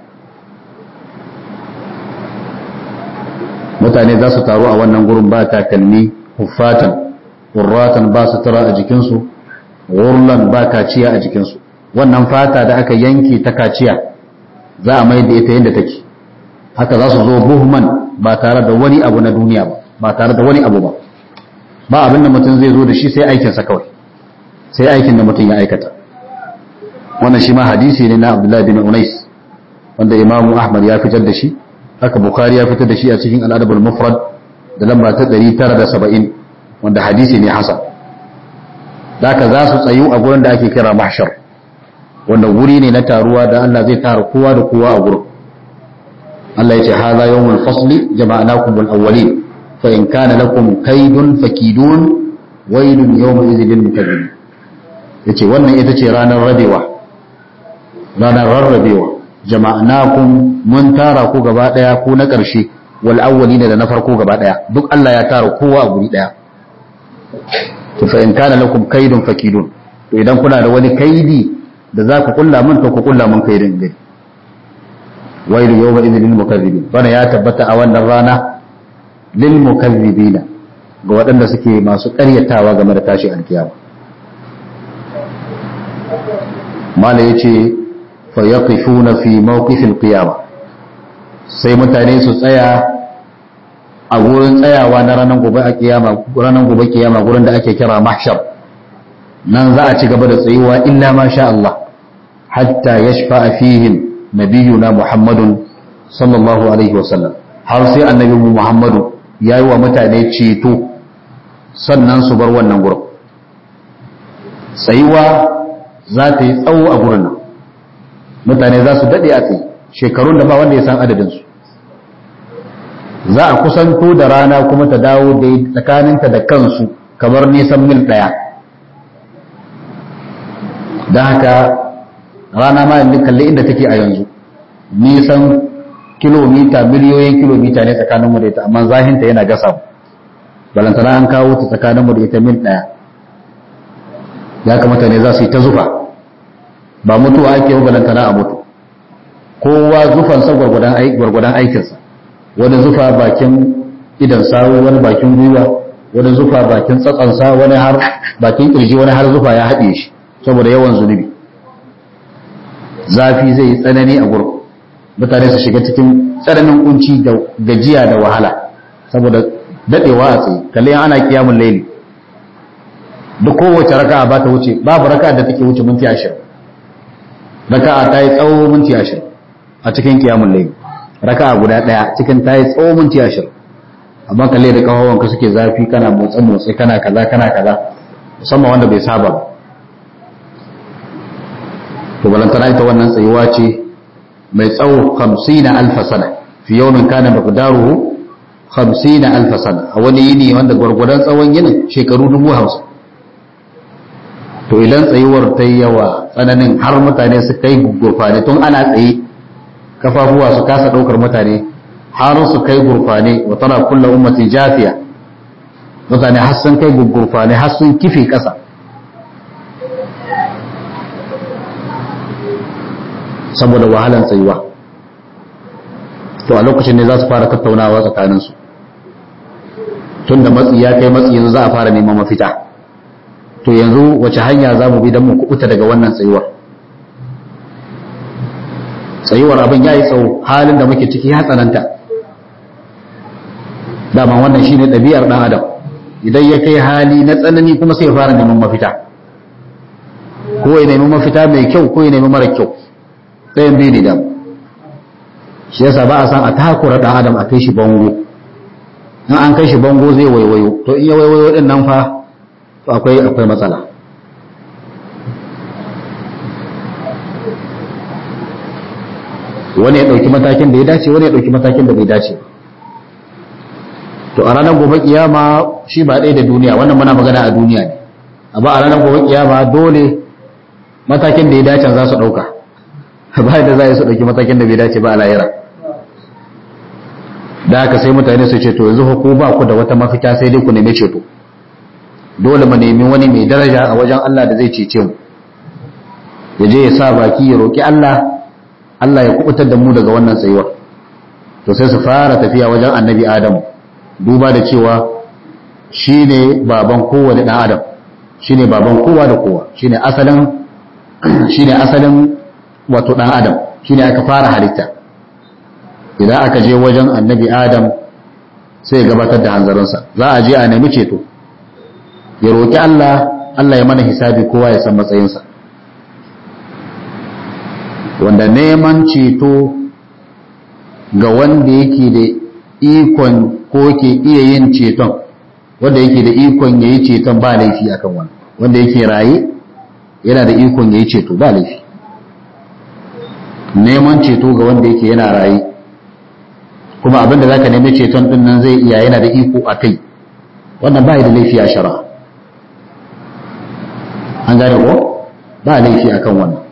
S1: mutane za su taru a wannan gurin ba takalmi huffatan ƙurratan ba sutura a jikinsu wurlan ba kaciya a jikinsu wannan fata da aka yanke ta kaciya za a mai da ita yadda take haka za su zo buhman ba tare da wani abu na duniya ba ba tare da wani abu ba ba abin da mutum zai zo da shi sai aikinsa kawai sai aikin da mutum ya aikata wannan shi ma hadisi ne na abdullahi bin unais wanda imamu ahmad ya fitar da shi haka bukhari ya fitar da shi a cikin al'adabul mufrad da lamba ta 970 wanda hadisi ne hasan haka za su tsayu a gurin da ake kira mahshar wanda guri ne na taruwa da Allah zai tara kowa da kowa a gurin Allah ya ce hadha yawmul fasli jama'nakum bil awwalin fa in kana lakum kaydun fakidun waylun yawma idhil lil mukazzibin yace wannan ita ce ranar rabewa ranar rarrabewa jama'nakum mun tara ku gaba daya ku na ƙarshe wal awwalina da na farko gaba daya duk Allah ya tara kowa a guri daya to fa in kana lakum kaydun fakidun to idan kuna da wani kaidi da za ku kulla mun to ku kulla mun kaidin gari wailu yawma idhil lil mukazzibin bana ya tabbata a wannan rana lil mukazzibina ga waɗanda suke masu ƙaryatawa game da tashi alkiyama mala yace fa yaqifuna fi mawqifil qiyama sai mutane su tsaya a gurin tsayawa na ranar gobe a kiyama ranar gobe kiyama gurin da ake kira mahshar nan za a ci gaba da tsayuwa illa ma sha Allah hatta yashfa fihim nabiyuna Muhammadun sallallahu alaihi wasallam har sai annabi Muhammadu yayi wa mutane ceto sannan su bar wannan gurin tsayuwa za ta yi tsawo a gurin nan mutane za su daɗe a tsaye shekarun da ba wanda ya san adadinsu za a kusanto da rana kuma ta dawo da tsakaninta da kansu kamar nisan mil ɗaya don haka rana ma yanzu kalli inda take a yanzu nisan kilomita miliyoyin kilomita ne tsakaninmu da ita amma zahinta yana gasa balantana an kawo ta tsakaninmu da ita mil ɗaya ya kamata ne za su yi ta zufa ba mutuwa ake yi balantana a mutu kowa zufansa gwargwadon aikinsa wani zufa bakin idan sawu wani bakin gwiwa wani zufa bakin tsatsansa wani har bakin kirji wani har zufa ya haɗe shi saboda yawan zunubi zafi zai yi tsanani a gurin mutane su shiga cikin tsananin kunci da gajiya da wahala saboda daɗewa a tsaye kalli ana kiyamun laili duk kowace raka'a ba ta wuce babu raka'a da take wuce minti ashirin raka'a ta yi tsawo minti ashirin a cikin kiyamun laili raka'a guda ɗaya cikin ta yi tsawo minti ashirin amma kalle da kawawanka suke zafi kana motsa motsi kana kaza kana kaza musamman wanda bai saba ba to balantana ita wannan tsayuwa ce mai tsawo 50 alfa sana fi yawmin kana miqdaruhu 50 alfa sana a wani yini wanda gwargwadon tsawon yinin shekaru dubu hamsin to idan tsayuwar ta yi yawa tsananin har mutane su kai gurfane tun ana tsaye kafafuwa su kasa ɗaukar mutane har su kai gurfane wa tana kulla ummatin jafiya mutane har sun kai gurfane har sun kife ƙasa saboda wahalan tsayuwa to a lokacin ne za su fara tattaunawa tsakaninsu tun da matsi ya kai matsi yanzu za a fara neman mafita to yanzu wace hanya za mu bi don mu kubuta daga wannan tsayuwar tsayuwar abin ya yi tsawo halin da muke ciki ya tsananta dama wannan shine ɗabi'ar ɗan adam idan ya kai hali na tsanani kuma sai ya fara neman mafita ko ya nemi mafita mai kyau ko ya nemi mara kyau ɗayan biyu ne dam shi yasa ba a san a takura ɗan adam a kai shi bango in an kai shi bango zai waiwayo to in ya waiwayo ɗin nan fa to akwai akwai matsala wani ya ɗauki matakin da ya dace wani ya ɗauki matakin da bai dace to a ranar gobe kiyama shi ba ɗaya da duniya wannan muna magana a duniya ne amma a ranar gobe kiyama dole matakin da ya dace za su ɗauka ba da za su ɗauki matakin da bai dace ba a lahira da haka sai mutane su ce to yanzu ko ba ku da wata mafita sai dai ku nemi ceto dole mu nemi wani mai daraja a wajen Allah da zai cece mu ya je ya sa baki ya roki Allah Allah ya kubutar da mu daga wannan tsayuwar to sai su fara tafiya wajen annabi Adam duba da cewa shine baban kowane dan Adam shine baban kowa da kowa shine asalin shine asalin wato dan Adam shine aka fara halitta idan aka je wajen annabi Adam sai ya gabatar da hanzarinsa za a je a nemi ceto ya roƙi Allah Allah ya mana hisabi kowa ya san matsayinsa wanda neman ceto ga wanda yake da ikon ko ke iya yin ceton wanda yake da ikon ya yi ceton ba laifi akan wani wanda yake raye yana da ikon ya yi ceto ba laifi neman ceto ga wanda yake yana raye kuma abinda za ka nemi ceton din nan zai iya yana da iko a kai wannan ba da laifi a shara an gane ko ba laifi akan wannan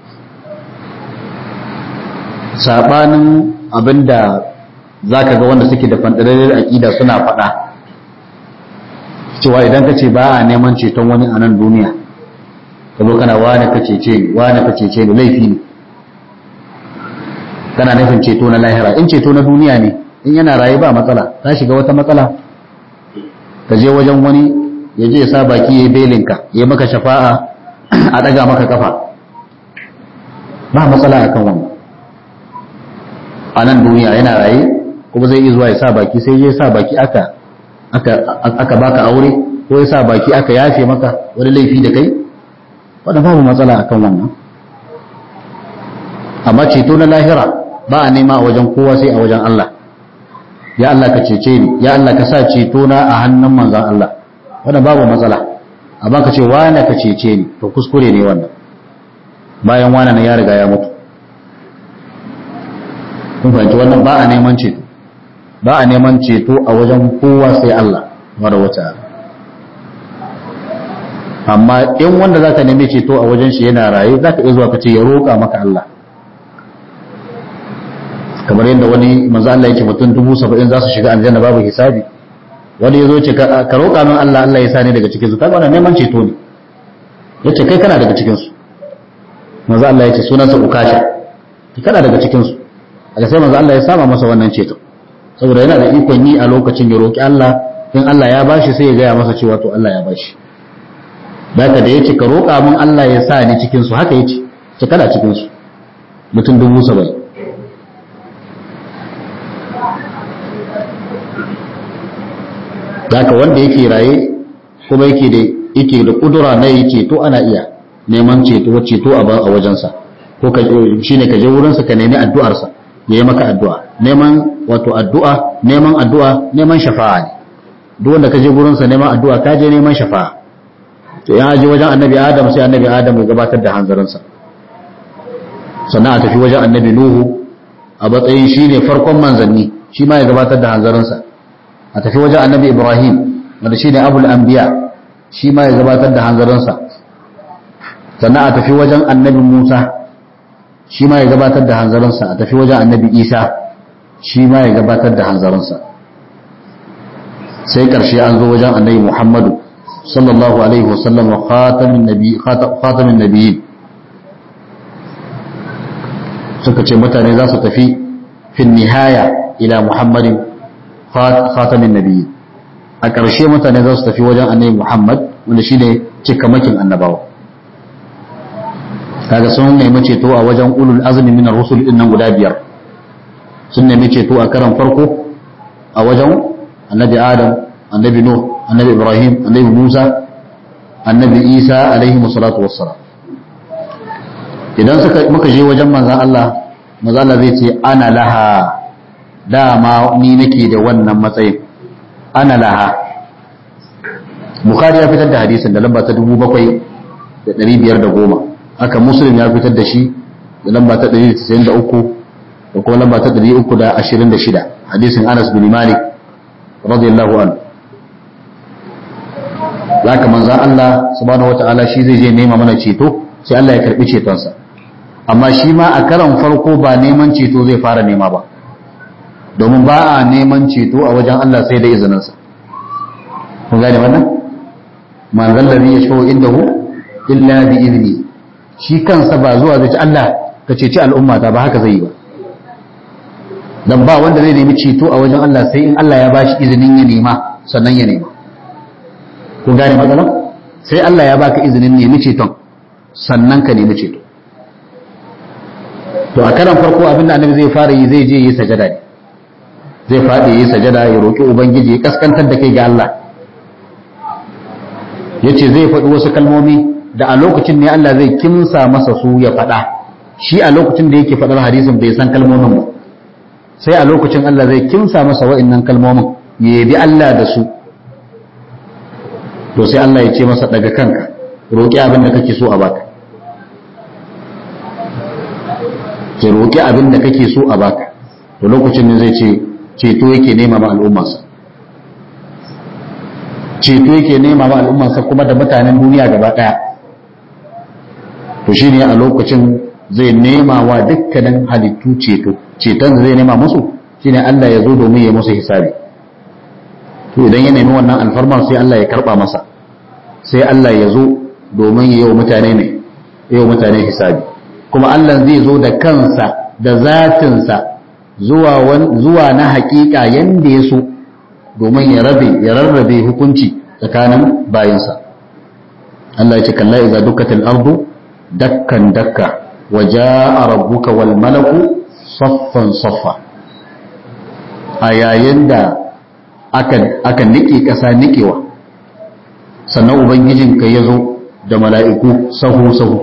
S1: sabanin abinda za ka ga wanda suke da fanɗararriyar aƙida suna faɗa cewa idan ka ce ba a neman ceton wani a nan duniya ka zo kana wane ka cece ni wane ka cece ni laifi ne kana nufin ceto na lahira in ceto na duniya ne in yana raye ba matsala ta shiga wata matsala ka je wajen wani ya je ya sa baki ya yi belinka ya maka shafa'a a ɗaga maka kafa ba matsala akan wannan a nan duniya yana raye kuma zai iya zuwa ya sa baki sai ya sa baki aka aka baka aure ko ya sa baki aka yafe maka wani laifi da kai wanda babu matsala akan wannan amma ceto na lahira ba a nema a wajen kowa sai a wajen Allah ya Allah ka cece ni ya Allah ka sa ceto na a hannun manzon Allah wanda babu matsala amma ka ce wane ka cece ni to kuskure ne wannan bayan wane na ya riga ya mutu kun fahimci wannan ba a neman ceto ba a neman ceto a wajen kowa sai Allah mara wata amma in wanda za ka nemi ceto a wajen shi yana raye za ka iya zuwa ka ce ya roƙa maka Allah kamar yadda wani manzo Allah yake mutum dubu saba'in za su shiga aljanna babu hisabi wani ya zo ce ka roƙa min Allah Allah ya sa ni daga cikin su kaga wannan neman ceto ne yace kai kana daga cikin su manzo Allah yace sunansa ukasha kana daga cikin su aka sai manzo Allah ya sama masa wannan ceto saboda yana da ikon yi a lokacin ya roki Allah in Allah ya bashi sai ya gaya masa cewa to Allah ya bashi daga da yace ka roƙa min Allah ya sa ni cikin su haka yace ce kana cikin su mutum dubu saba'in daga wanda yake raye kuma yake da yake da kudura na yi ceto ana iya neman ceto ceto a wajensa ko ka shine ka je wurinsa ka nemi addu'arsa ya yi maka addu'a neman wato addu'a neman addu'a neman shafa'a ne duk wanda ka je gurinsa neman addu'a ka je neman shafa'a to ya je wajen annabi adam sai annabi adam ya gabatar da hanzarinsa sannan a tafi wajen annabi nuhu a matsayin shi ne farkon manzanni shi ma ya gabatar da hanzarinsa a tafi wajen annabi ibrahim wanda shi ne abul anbiya shi ma ya gabatar da hanzarinsa sannan a tafi wajen annabi musa shi ma ya gabatar da hanzarinsa a tafi wajen annabi isa shi ma ya gabatar da hanzarinsa sai ƙarshe an zo wajen annabi muhammadu sallallahu alaihi wasallam wa khatamin nabi khatamin nabiyyin suka ce mutane za su tafi fin nihaya ila muhammadin khatamin nabiyyin a ƙarshe mutane za su tafi wajen annabi muhammad wanda shine cikamakin annabawa kaga sun nemi ceto a wajen ulul azmi min ar-rusul din nan guda biyar sun nemi ceto a karan farko a wajen annabi adam annabi nuh annabi ibrahim annabi musa annabi isa alaihi salatu wassalam idan suka muka je wajen manzon Allah manzon Allah zai ce ana laha dama ni nake da wannan matsayin ana laha bukhari ya fitar da hadisin da lamba ta 7510 haka muslim ya fitar da shi da lamba ta 193 da kuma lamba ta 326 hadisin Anas bin Malik radiyallahu anhu zaka manzan Allah subhanahu wataala shi zai je nema mana ceto sai Allah ya karbi cetonsa amma shi ma a karan farko ba neman ceto zai fara nema ba domin ba a neman ceto a wajen Allah sai da izininsa kun gane wannan manzon da ya shawo inda hu illa bi izini shi kansa ba zuwa zai ci Allah ka ceci al'umma ta ba haka zai yi ba dan ba wanda zai nemi ceto a wajen Allah sai in Allah ya bashi izinin ya nema sannan ya nema kun gane matsalar sai Allah ya baka izinin nemi ceton sannan ka nemi ceto to a karan farko abin da annabi zai fara yi zai je yi sajada ne zai faɗi yi sajada ya roƙi ubangiji ya kaskantar da kai ga Allah yace zai faɗi wasu kalmomi da a lokacin ne Allah zai kimsa masa su ya faɗa shi a lokacin da yake faɗar hadisin bai san kalmomin ba sai a lokacin Allah zai kimsa masa wa'annan kalmomin ya yabi Allah da su to sai Allah ya ce masa daga kanka roƙi abin da kake so a baka ke roƙi abin da kake so a baka to lokacin ne zai ce ceto yake nema ma al'ummarsa ceto yake nema ma al'ummarsa kuma da mutanen duniya gaba ɗaya to shine a lokacin zai nema wa dukkanin halittu ceto ceton da zai nema musu shine Allah ya zo domin ya musu hisabi to idan ya nemi wannan alfarma sai Allah ya karba masa sai Allah ya zo domin ya yi wa mutane ne ya yi wa mutane hisabi kuma Allah zai zo da kansa da zatinsa zuwa zuwa na hakika yanda ya so domin ya rabe ya rarrabe hukunci tsakanin bayinsa Allah ya ce kalla idza dukkatil ardu dakkan dakka wa jaa rabbuka wal malaku saffan saffa a yayin da aka aka nike kasa nikewa sannan ubangijinka ya zo da mala'iku sahu sahu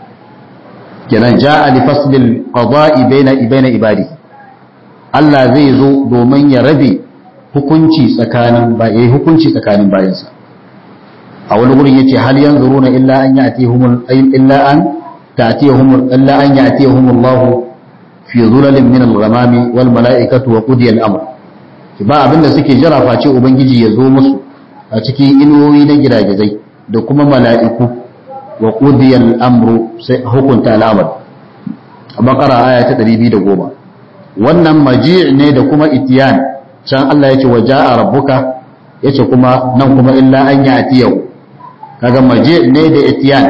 S1: kenan ja'a li faslil qada'i baina baina ibadi Allah zai zo domin ya rabe hukunci tsakanin yayi hukunci tsakanin bayansa a wani gurin yace hal yanzuruna illa an ya'tihum illa an ta'tihum illa an ya'tihum Allah fi dhulalin min al-ghamami wal mala'ikatu wa qudiya al-amr ba abinda suke jira face ubangiji ya zo musu a cikin inuwoyi na giragizai da kuma mala'iku wa qudiya al-amru sai hukunta al'amar a bakara aya ta 210 wannan maji' ne da kuma itiyan can Allah yace wa ja'a rabbuka yace kuma nan kuma illa an ya'tiyahu kaga maji' ne da itiyan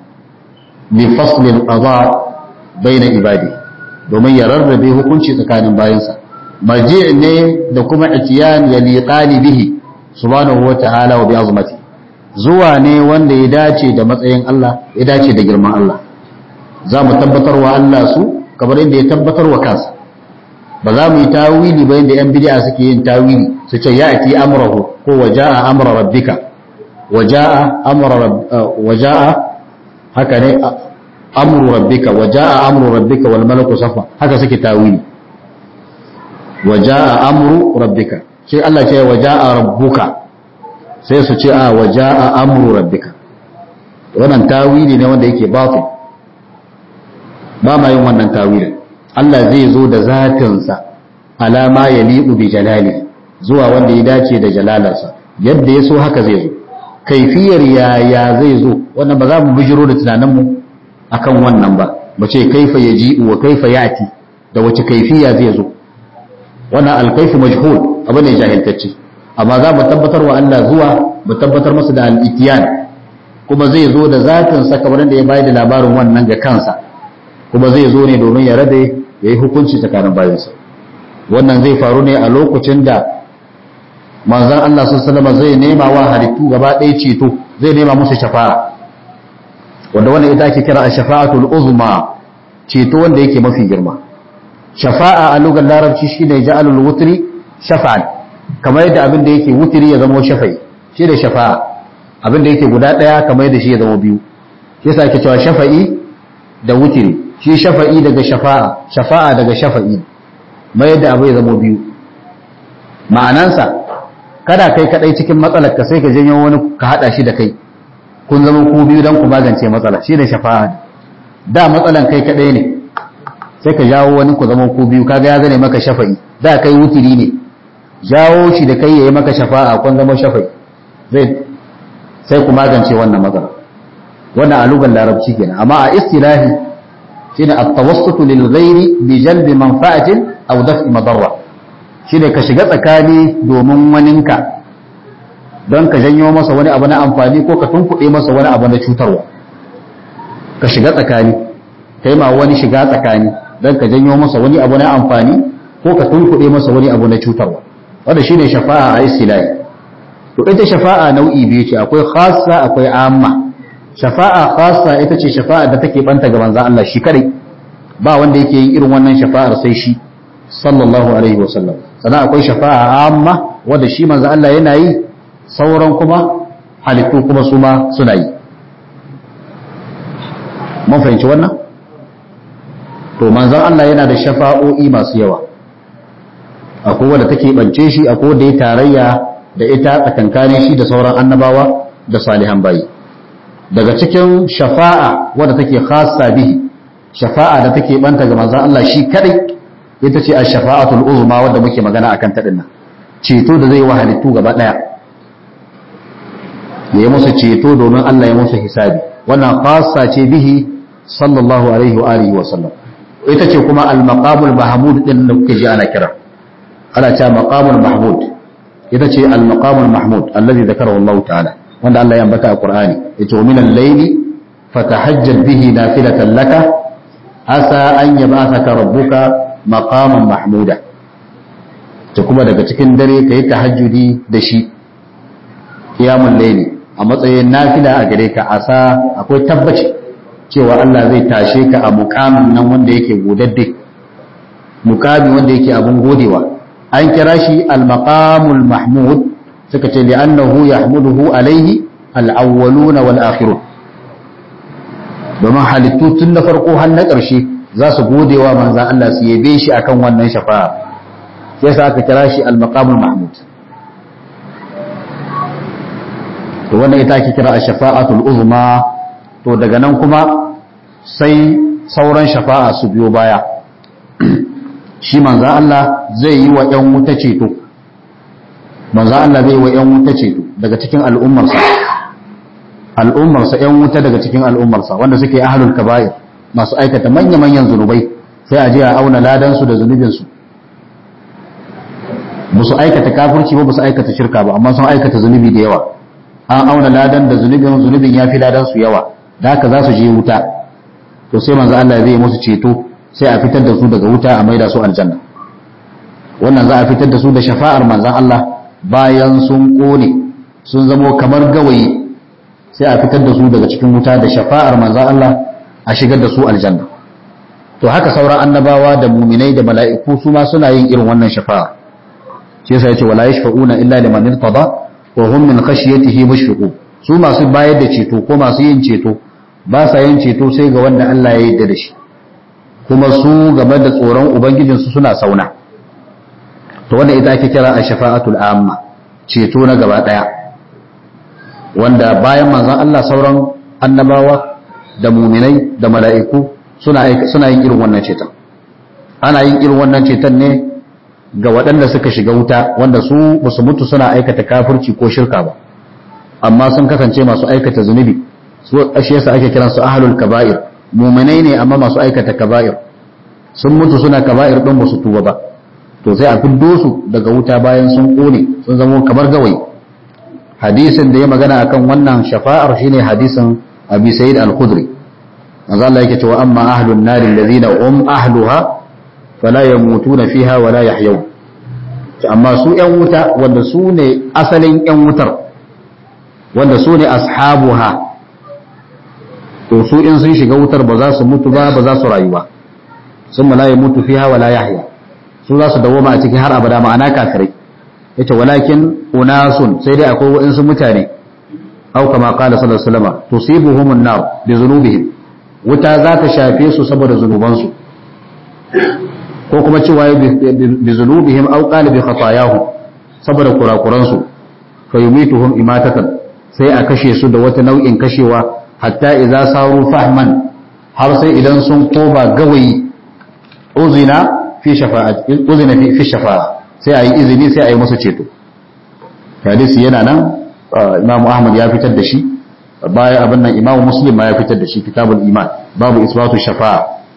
S1: li fasl al-qada bayna ibadi domin ya rarrabe hukunci tsakanin bayansa maji' ne da kuma itiyan ya liqani bihi subhanahu wa ta'ala wa bi azmati zuwa ne wanda ya dace da matsayin Allah ya dace da girman Allah za mu tabbatar wa Allah su kamar inda ya tabbatar wa kansa ba za mu yi tawili ba yadda 'yan bid'a suke yin tawili su ce ya ati amrahu ko waja'a amra rabbika waja'a amra waja'a haka ne amru rabbika waja'a amru rabbika wal malaku safa haka suke tawili waja'a amru rabbika sai Allah ce waja'a rabbuka sai su ce a waja'a amru rabbika wannan tawili ne wanda yake batil ba ma yin wannan tawilin Allah zai zo da zatinsa alama ya liɓu bi jalali zuwa wanda ya dace da jalalarsa yadda ya so haka zai zo kaifiyar yaya zai zo wannan ba za mu bijiro da tunaninmu akan wannan ba ba ce kaifa ya ji wa kaifa ya ati da wace kaifiya zai zo wannan alkaifu majhul abu ne jahiltacce amma za mu tabbatar wa Allah zuwa mu tabbatar masa da al-itiyan kuma zai zo da zatinsa kamar da ya bayar da labarin wannan ga kansa kuma zai zo ne domin ya rabe ya yi hukunci tsakanin bayansa wannan zai faru ne a lokacin da manzan Allah sun salama zai nema wa halittu gaba ɗaya ceto zai nema musu shafa'a wanda wannan ita ake kira a shafa'atul uzma ceto wanda yake mafi girma shafa'a a lugar larabci shine ja'alul wutri shafa'an kamar yadda abin da yake wutri ya zama shafa'i shi da shafa'a abin da yake guda ɗaya kamar yadda shi ya zama biyu shi yasa ake cewa shafa'i da wutri shi shafa'i daga shafa'a shafa'a daga shafa'i mai da abu ya zama biyu ma'anansa kada kai kadai cikin matsalar ka sai ka janyo wani ka hada shi da kai kun zama ku biyu dan ku magance matsala shi da shafa'a da matsalan kai kadai ne sai ka jawo wani ku zama ku biyu kaga ya zane maka shafa'i da kai wutiri ne jawo shi da kai yayi maka shafa'a kun zama shafa'i zai sai ku magance wannan matsala wannan a lugar larabci kenan amma a istilahi shine at-tawassutu lil ghairi bi jalbi manfa'atin aw daf'i madarra shine ka shiga tsakani domin waninka don ka janyo masa wani abu na amfani ko ka tunkuɗe masa wani abu na cutarwa ka shiga tsakani kai ma wani shiga tsakani don ka janyo masa wani abu na amfani ko ka tunkuɗe masa wani abu na cutarwa wanda shine shafa'a a istilahi to ita shafa'a nau'i biyu ce akwai khassa akwai amma shafa'a khassa ita ce shafa'a da take banta ga manzon Allah shi kadai ba wanda yake yin irin wannan shafa'ar sai shi sallallahu alaihi wa sallam sannan akwai shafa'a amma wanda shi manzon Allah yana yi sauran kuma halittu kuma su ma suna yi mun fahimci wannan to manzon Allah yana da shafa'o'i masu yawa akwai wanda take bance shi akwai wanda ya tarayya da ita tsakankanin shi da sauran annabawa da salihan bayi daga cikin shafa'a wadda take khassa bihi shafa'a da take banta ga manzon Allah shi kadai ita ce ash-shafa'atul uzma wadda muke magana akan ta dinnan ceto da zai wa halittu gaba daya ya yi musu ceto domin Allah ya musu hisabi wannan khassa ce bihi sallallahu alaihi wa alihi wa sallam ita ce kuma al-maqamul mahmud din da kuke ji ana kira ana cewa maqamul mahmud ita ce al-maqamul mahmud allazi zakarahu Allah ta'ala wanda Allah ya ambata a Qur'ani yace wa minal layli fatahajjal bihi nafilatan laka asa an yab'athaka rabbuka maqaman mahmuda to kuma daga cikin dare kai tahajjudi da shi qiyamul layli a matsayin nafila a gare ka asa akwai tabbaci cewa Allah zai tashe ka a mukamin nan wanda yake godadde mukami wanda yake abun godewa an kira shi al-maqamul mahmud suka ce li'annahu yahmuduhu alaihi al-awwaluna wal akhirun domin halittu tun na farko har na ƙarshe za su gode wa manzan Allah su yabe shi akan wannan shafa'a sai sa aka kira shi al-maqamul mahmud to wannan ita ake kira ash-shafa'atul uzma to daga nan kuma sai sauran shafa'a su biyo baya shi manzan Allah zai yi wa ‘yan wuta ceto manzan Allah zai yi wa ‘yan wuta ceto daga cikin al'ummarsa al'ummarsa ‘yan wuta daga cikin al'ummarsa wanda suke ahalul kaba'ir masu aikata manya-manyan zunubai sai a je a auna ladansu da zunubinsu ba su aikata kafirci ba ba su aikata shirka ba amma sun aikata zunubi da yawa an auna ladan da zunubin zunubin ya fi ladansu yawa da haka za su je wuta to sai manzo Allah zai musu ceto sai a fitar da su daga wuta a maida su aljanna wannan za a fitar da su da shafa'ar manzon Allah bayan sun kone sun zamo kamar gawayi sai a fitar da su daga cikin wuta da shafa'ar manzon Allah a shigar da su aljanna to haka sauran annabawa da muminai da mala'iku su ma suna yin irin wannan shafa'a shi yasa yace wala yashfa'una illa liman irtada wa hum min khashyatihi mushfiqun su masu bayar da ceto ko masu yin ceto ba sa yin ceto sai ga wanda Allah ya yarda da shi kuma su game da tsoron ubangijinsu suna sauna to wanda ita ake kira a shafa'atul amma ceto na gaba daya wanda bayan manzon Allah sauran annabawa da muminai da mala'iku suna suna yin irin wannan ceton ana yin irin wannan ceton ne ga waɗanda suka shiga wuta wanda su basu mutu suna aikata kafirci ko shirka ba amma sun kasance masu aikata zunubi su ashe yasa ake kiransu ahlul kaba'ir muminai ne amma masu aikata kaba'ir sun mutu suna kaba'ir din ba su tuba ba to sai a fiddo su daga wuta bayan sun kone sun zama kamar gawayi hadisin da ya magana akan wannan shafa'ar shine hadisin abi sa'id al-khudri manzo Allah yake cewa amma ahlun nar alladhina um ahluha fala yamutuna fiha wala yahyaw amma su yan wuta wanda su ne asalin yan wutar wanda su ne ashabuha to su in sun shiga wutar ba za su mutu ba ba za su rayu ba sun la ya mutu fiha wala yahya su za su dawoma a cikin har abada ma'ana kafirai yace walakin unasun sai dai akwai wa'insu mutane au kama qala sallallahu alaihi wasallam tusibuhum an-nar bi dhunubihim wuta za ta shafe su saboda zunubansu ko kuma cewa bi dhunubihim au qala bi khatayahum saboda kurakuransu fa yumituhum imatatan sai a kashe su da wata nau'in kashewa hatta idza saru fahman har sai idan sun koba gawayi uzina fi shafa'ati uzina fi fi shafa'a sai ayi izini sai ayi masa ceto hadisi yana nan Imam Ahmad ya fitar da shi baya abin nan Imam Muslim ma ya fitar da shi kitabul iman babu isbatu shafa'a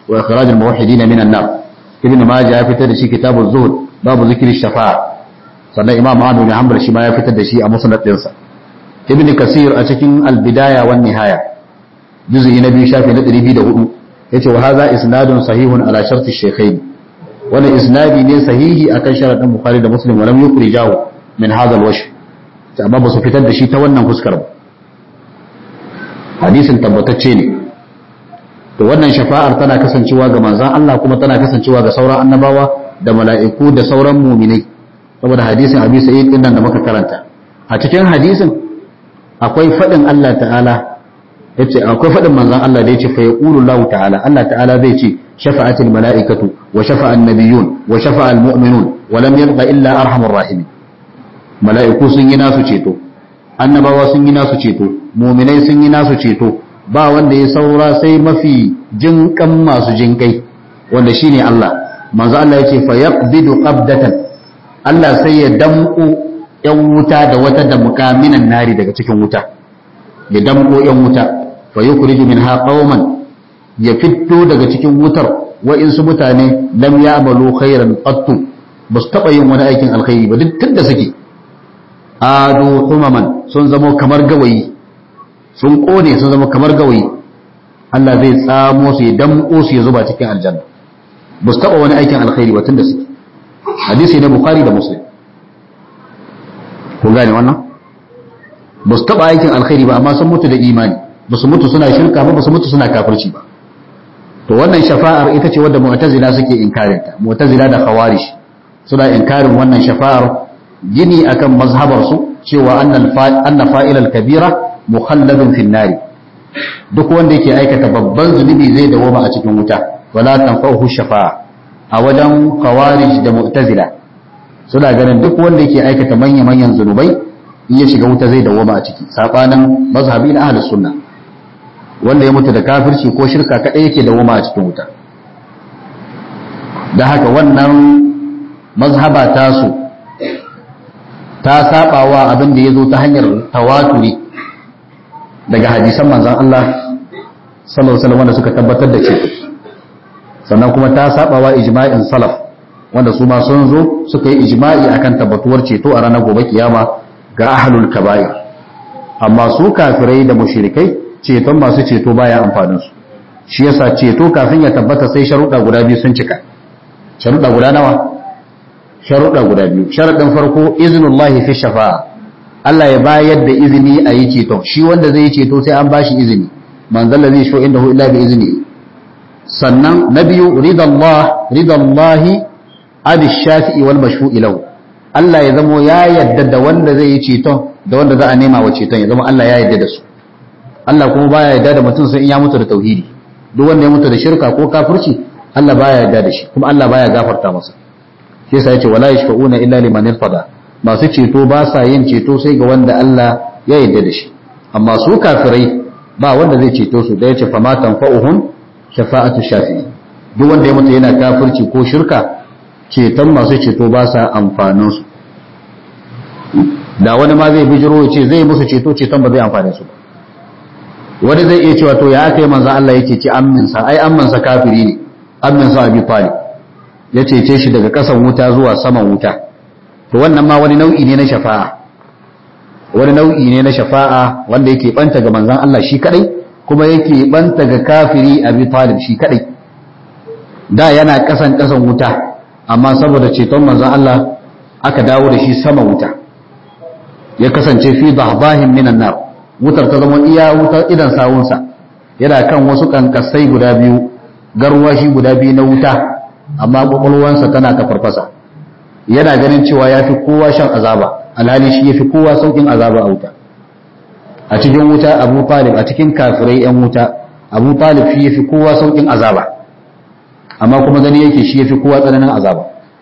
S1: wa ikhraj al-muwahhidin min an-nar ibn majah ya fitar da shi kitabuz zuhd babu zikri shafa'a sannan imam ahmad bin hanbal shi ma ya fitar da shi a musnad dinsa ibn kasir a cikin al-bidaya wan nihaya juz'i na biyu shafi na 204 yace wa hadha isnadun sahihun ala sharti shaykhain wannan isnadi ne sahihi akan sharadin bukhari da muslim walam yukhrijahu min hadha al-wajh amma ba su fitar da shi ta wannan fuskar ba hadisin tabbatacce ne to wannan shafa'ar tana kasancewa ga manzon Allah kuma tana kasancewa ga sauran annabawa da mala'iku da sauran mu'minai saboda hadisin Abi Sa'id din nan da muka karanta a cikin hadisin akwai fadin Allah ta'ala yace akwai fadin manzon Allah da yace fa yaqulu Allah ta'ala Allah ta'ala zai ce shafa'atil mala'ikatu wa shafa'an nabiyyun wa shafa'al mu'minun wa lam yabqa illa arhamur rahimin mala'iku sun yi nasu ceto annabawa sun yi nasu ceto mu'minai sun yi nasu ceto ba wanda ya saura sai mafi jinkan masu jinkai wanda shine Allah manzo Allah yace fa yaqbidu qabdatan Allah sai ya damko yan wuta da wata da mukaminan nari daga cikin wuta ya damko yan wuta fa yukhriju minha qauman ya fito daga cikin wutar wa'insu mutane lam ya'malu khairan qattu ba su taɓa yin wani aikin alkhairi ba duk tunda suke ado humaman sun zama kamar gawayi sun kone sun zama kamar gawayi Allah zai tsamo su ya damƙo su ya zuba cikin aljanna ba su taɓa wani aikin alkhairi ba tunda suke hadisi na bukhari da muslim kun gane wannan ba su taɓa aikin alkhairi ba amma sun mutu da imani ba su mutu suna shirka ba ba su mutu suna kafirci ba to wannan shafa'ar ita ce wadda mu'tazila suke inkarin ta mu'tazila da khawarij suna inkarin wannan shafa'ar gini akan mazhabar su cewa anna fa'ilal kabira mukhalladun fin nari duk wanda yake aikata babban zunubi zai dawoma a cikin wuta wala tanfa'uhu shafa'a a wajen khawarij da mu'tazila suna ganin duk wanda yake aikata manya-manyan zunubai in ya shiga wuta zai dawoma a ciki sabanin mazhabi na ahlus sunna wanda ya mutu da kafirci ko shirka kadai yake dawoma a cikin wuta da haka wannan mazhaba tasu ta sabawa abin da ya zo ta hanyar tawaturi daga hadisan manzan Allah sallallahu alaihi wanda suka tabbatar da ceto sannan kuma ta sabawa ijma'in salaf wanda su ma sun zo suka yi ijma'i akan tabbatuwar ceto a ranar gobe kiyama ga ahlul kaba'ir amma su kafirai da mushrikai ceton masu ceto baya amfanin su shi yasa ceto kafin ya tabbata sai sharuɗa guda biyu sun cika sharuɗa guda nawa sharuɗa guda biyu sharaɗin farko iznullahi fi shafa'a Allah ya bayar da izini a yi ceton shi wanda zai yi ceto sai an bashi izini man zalla zai sho inda illa bi izini sannan na biyu ridallah ridallahi abi shafi'i wal mashfu'i lahu Allah ya zamo ya yadda da wanda zai yi ceton da wanda za a nema wa ceton ya zama Allah ya yadda da su Allah kuma baya yadda da mutum sai in ya mutu da tauhidi duk wanda ya mutu da shirka ko kafirci Allah baya yadda da shi kuma Allah baya gafarta masa shi yasa yace wala yashfa'una illa liman irtada masu ceto ba sa yin ceto sai ga wanda Allah ya yarda da shi amma su kafirai ba wanda zai ceto su da yace fama tanfa'uhum shafa'atu shafi'i duk wanda ya mutu yana kafirci ko shirka ceton masu ceto ba sa amfanin su da wani ma zai bijiro ya ce zai musu ceto ceton ba zai amfane su ba wani zai iya cewa to ya aka yi manzo Allah yake ci amminsa ai amminsa kafiri ne amminsa abi talib ya cece shi daga ƙasan wuta zuwa saman wuta to wannan ma wani nau'i ne na shafa'a wani nau'i ne na shafa'a wanda yake banta ga manzon Allah shi kadai kuma yake banta ga kafiri Abi Talib shi kadai da yana ƙasan ƙasan wuta amma saboda ceton manzon Allah aka dawo da shi sama wuta ya kasance fi dahbahin minan nar wutar ta zama iya wutar idan sawunsa yana kan wasu kankasai guda biyu garwashi guda biyu na wuta amma kwakwalwansa tana ta farfasa yana ganin cewa ya fi kowa shan azaba alhali shi ya fi kowa saukin azaba a wuta a cikin wuta abu talib a cikin kafirai yan wuta abu talib shi ya fi kowa saukin azaba amma kuma gani yake shi ya fi kowa tsananin azaba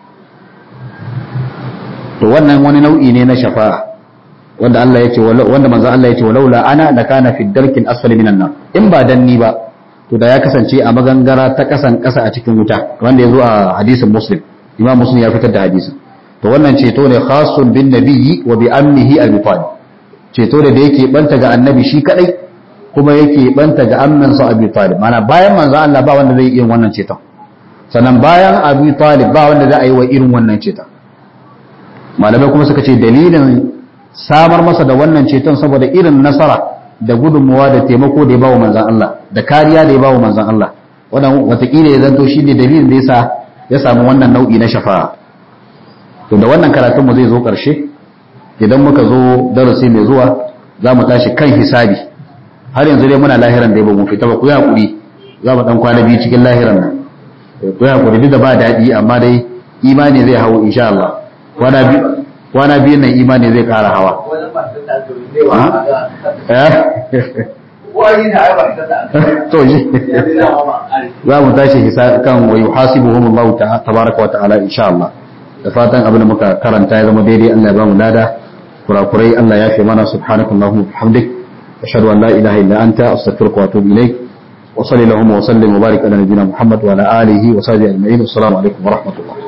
S1: to wannan wani nau'i ne na shafa'a wanda Allah ya ce wanda manzo Allah ya ce walaula ana la kana fi darkin asfali minan nar in ba danni ba to da ya kasance a magangara ta kasan kasa a cikin wuta wanda ya zo a hadisin muslim imam muslim ya fitar da hadisin to wannan ceto ne khasun bin nabiyyi wa bi ammihi abi talib ceto da yake banta ga annabi shi kadai kuma yake banta ga amman sa Abi Talib mana bayan manzo Allah ba wanda zai yi wannan ceton sannan bayan Abi Talib ba wanda za a yi wa irin wannan ceton malamai kuma suka ce dalilin samar masa da wannan ceton saboda irin nasara da gudunmuwa da taimako da ya bawa manzan Allah da kariya da ya bawa manzan Allah wannan watakila ya zanto shi ne dalilin da yasa ya samu wannan nau'i na shafa'a to da wannan karatun mu zai zo karshe idan muka zo darasi mai zuwa za mu tashi kan hisabi har yanzu dai muna lahiran da ba mu fita ba ku yi hakuri za mu dan kwana biyu cikin lahiran nan ku yi hakuri duk da ba daɗi amma dai imani zai hawo insha Allah kwana biyu kwana biyun nan imani zai kara hawa to shi za mu tashi kan wa yuhasibuhum Allah tabaraka wa ta'ala insha Allah da fatan abin da muka karanta ya zama daidai Allah ya ba mu lada kurakurai Allah ya fi mana subhanakallahumma wa bihamdik ashhadu an la ilaha illa anta astaghfiruka wa atubu ilaik wa sallallahu wa sallim wa barik ala nabiyyina Muhammad wa ala alihi wa sahbihi ajma'in assalamu alaikum wa rahmatullah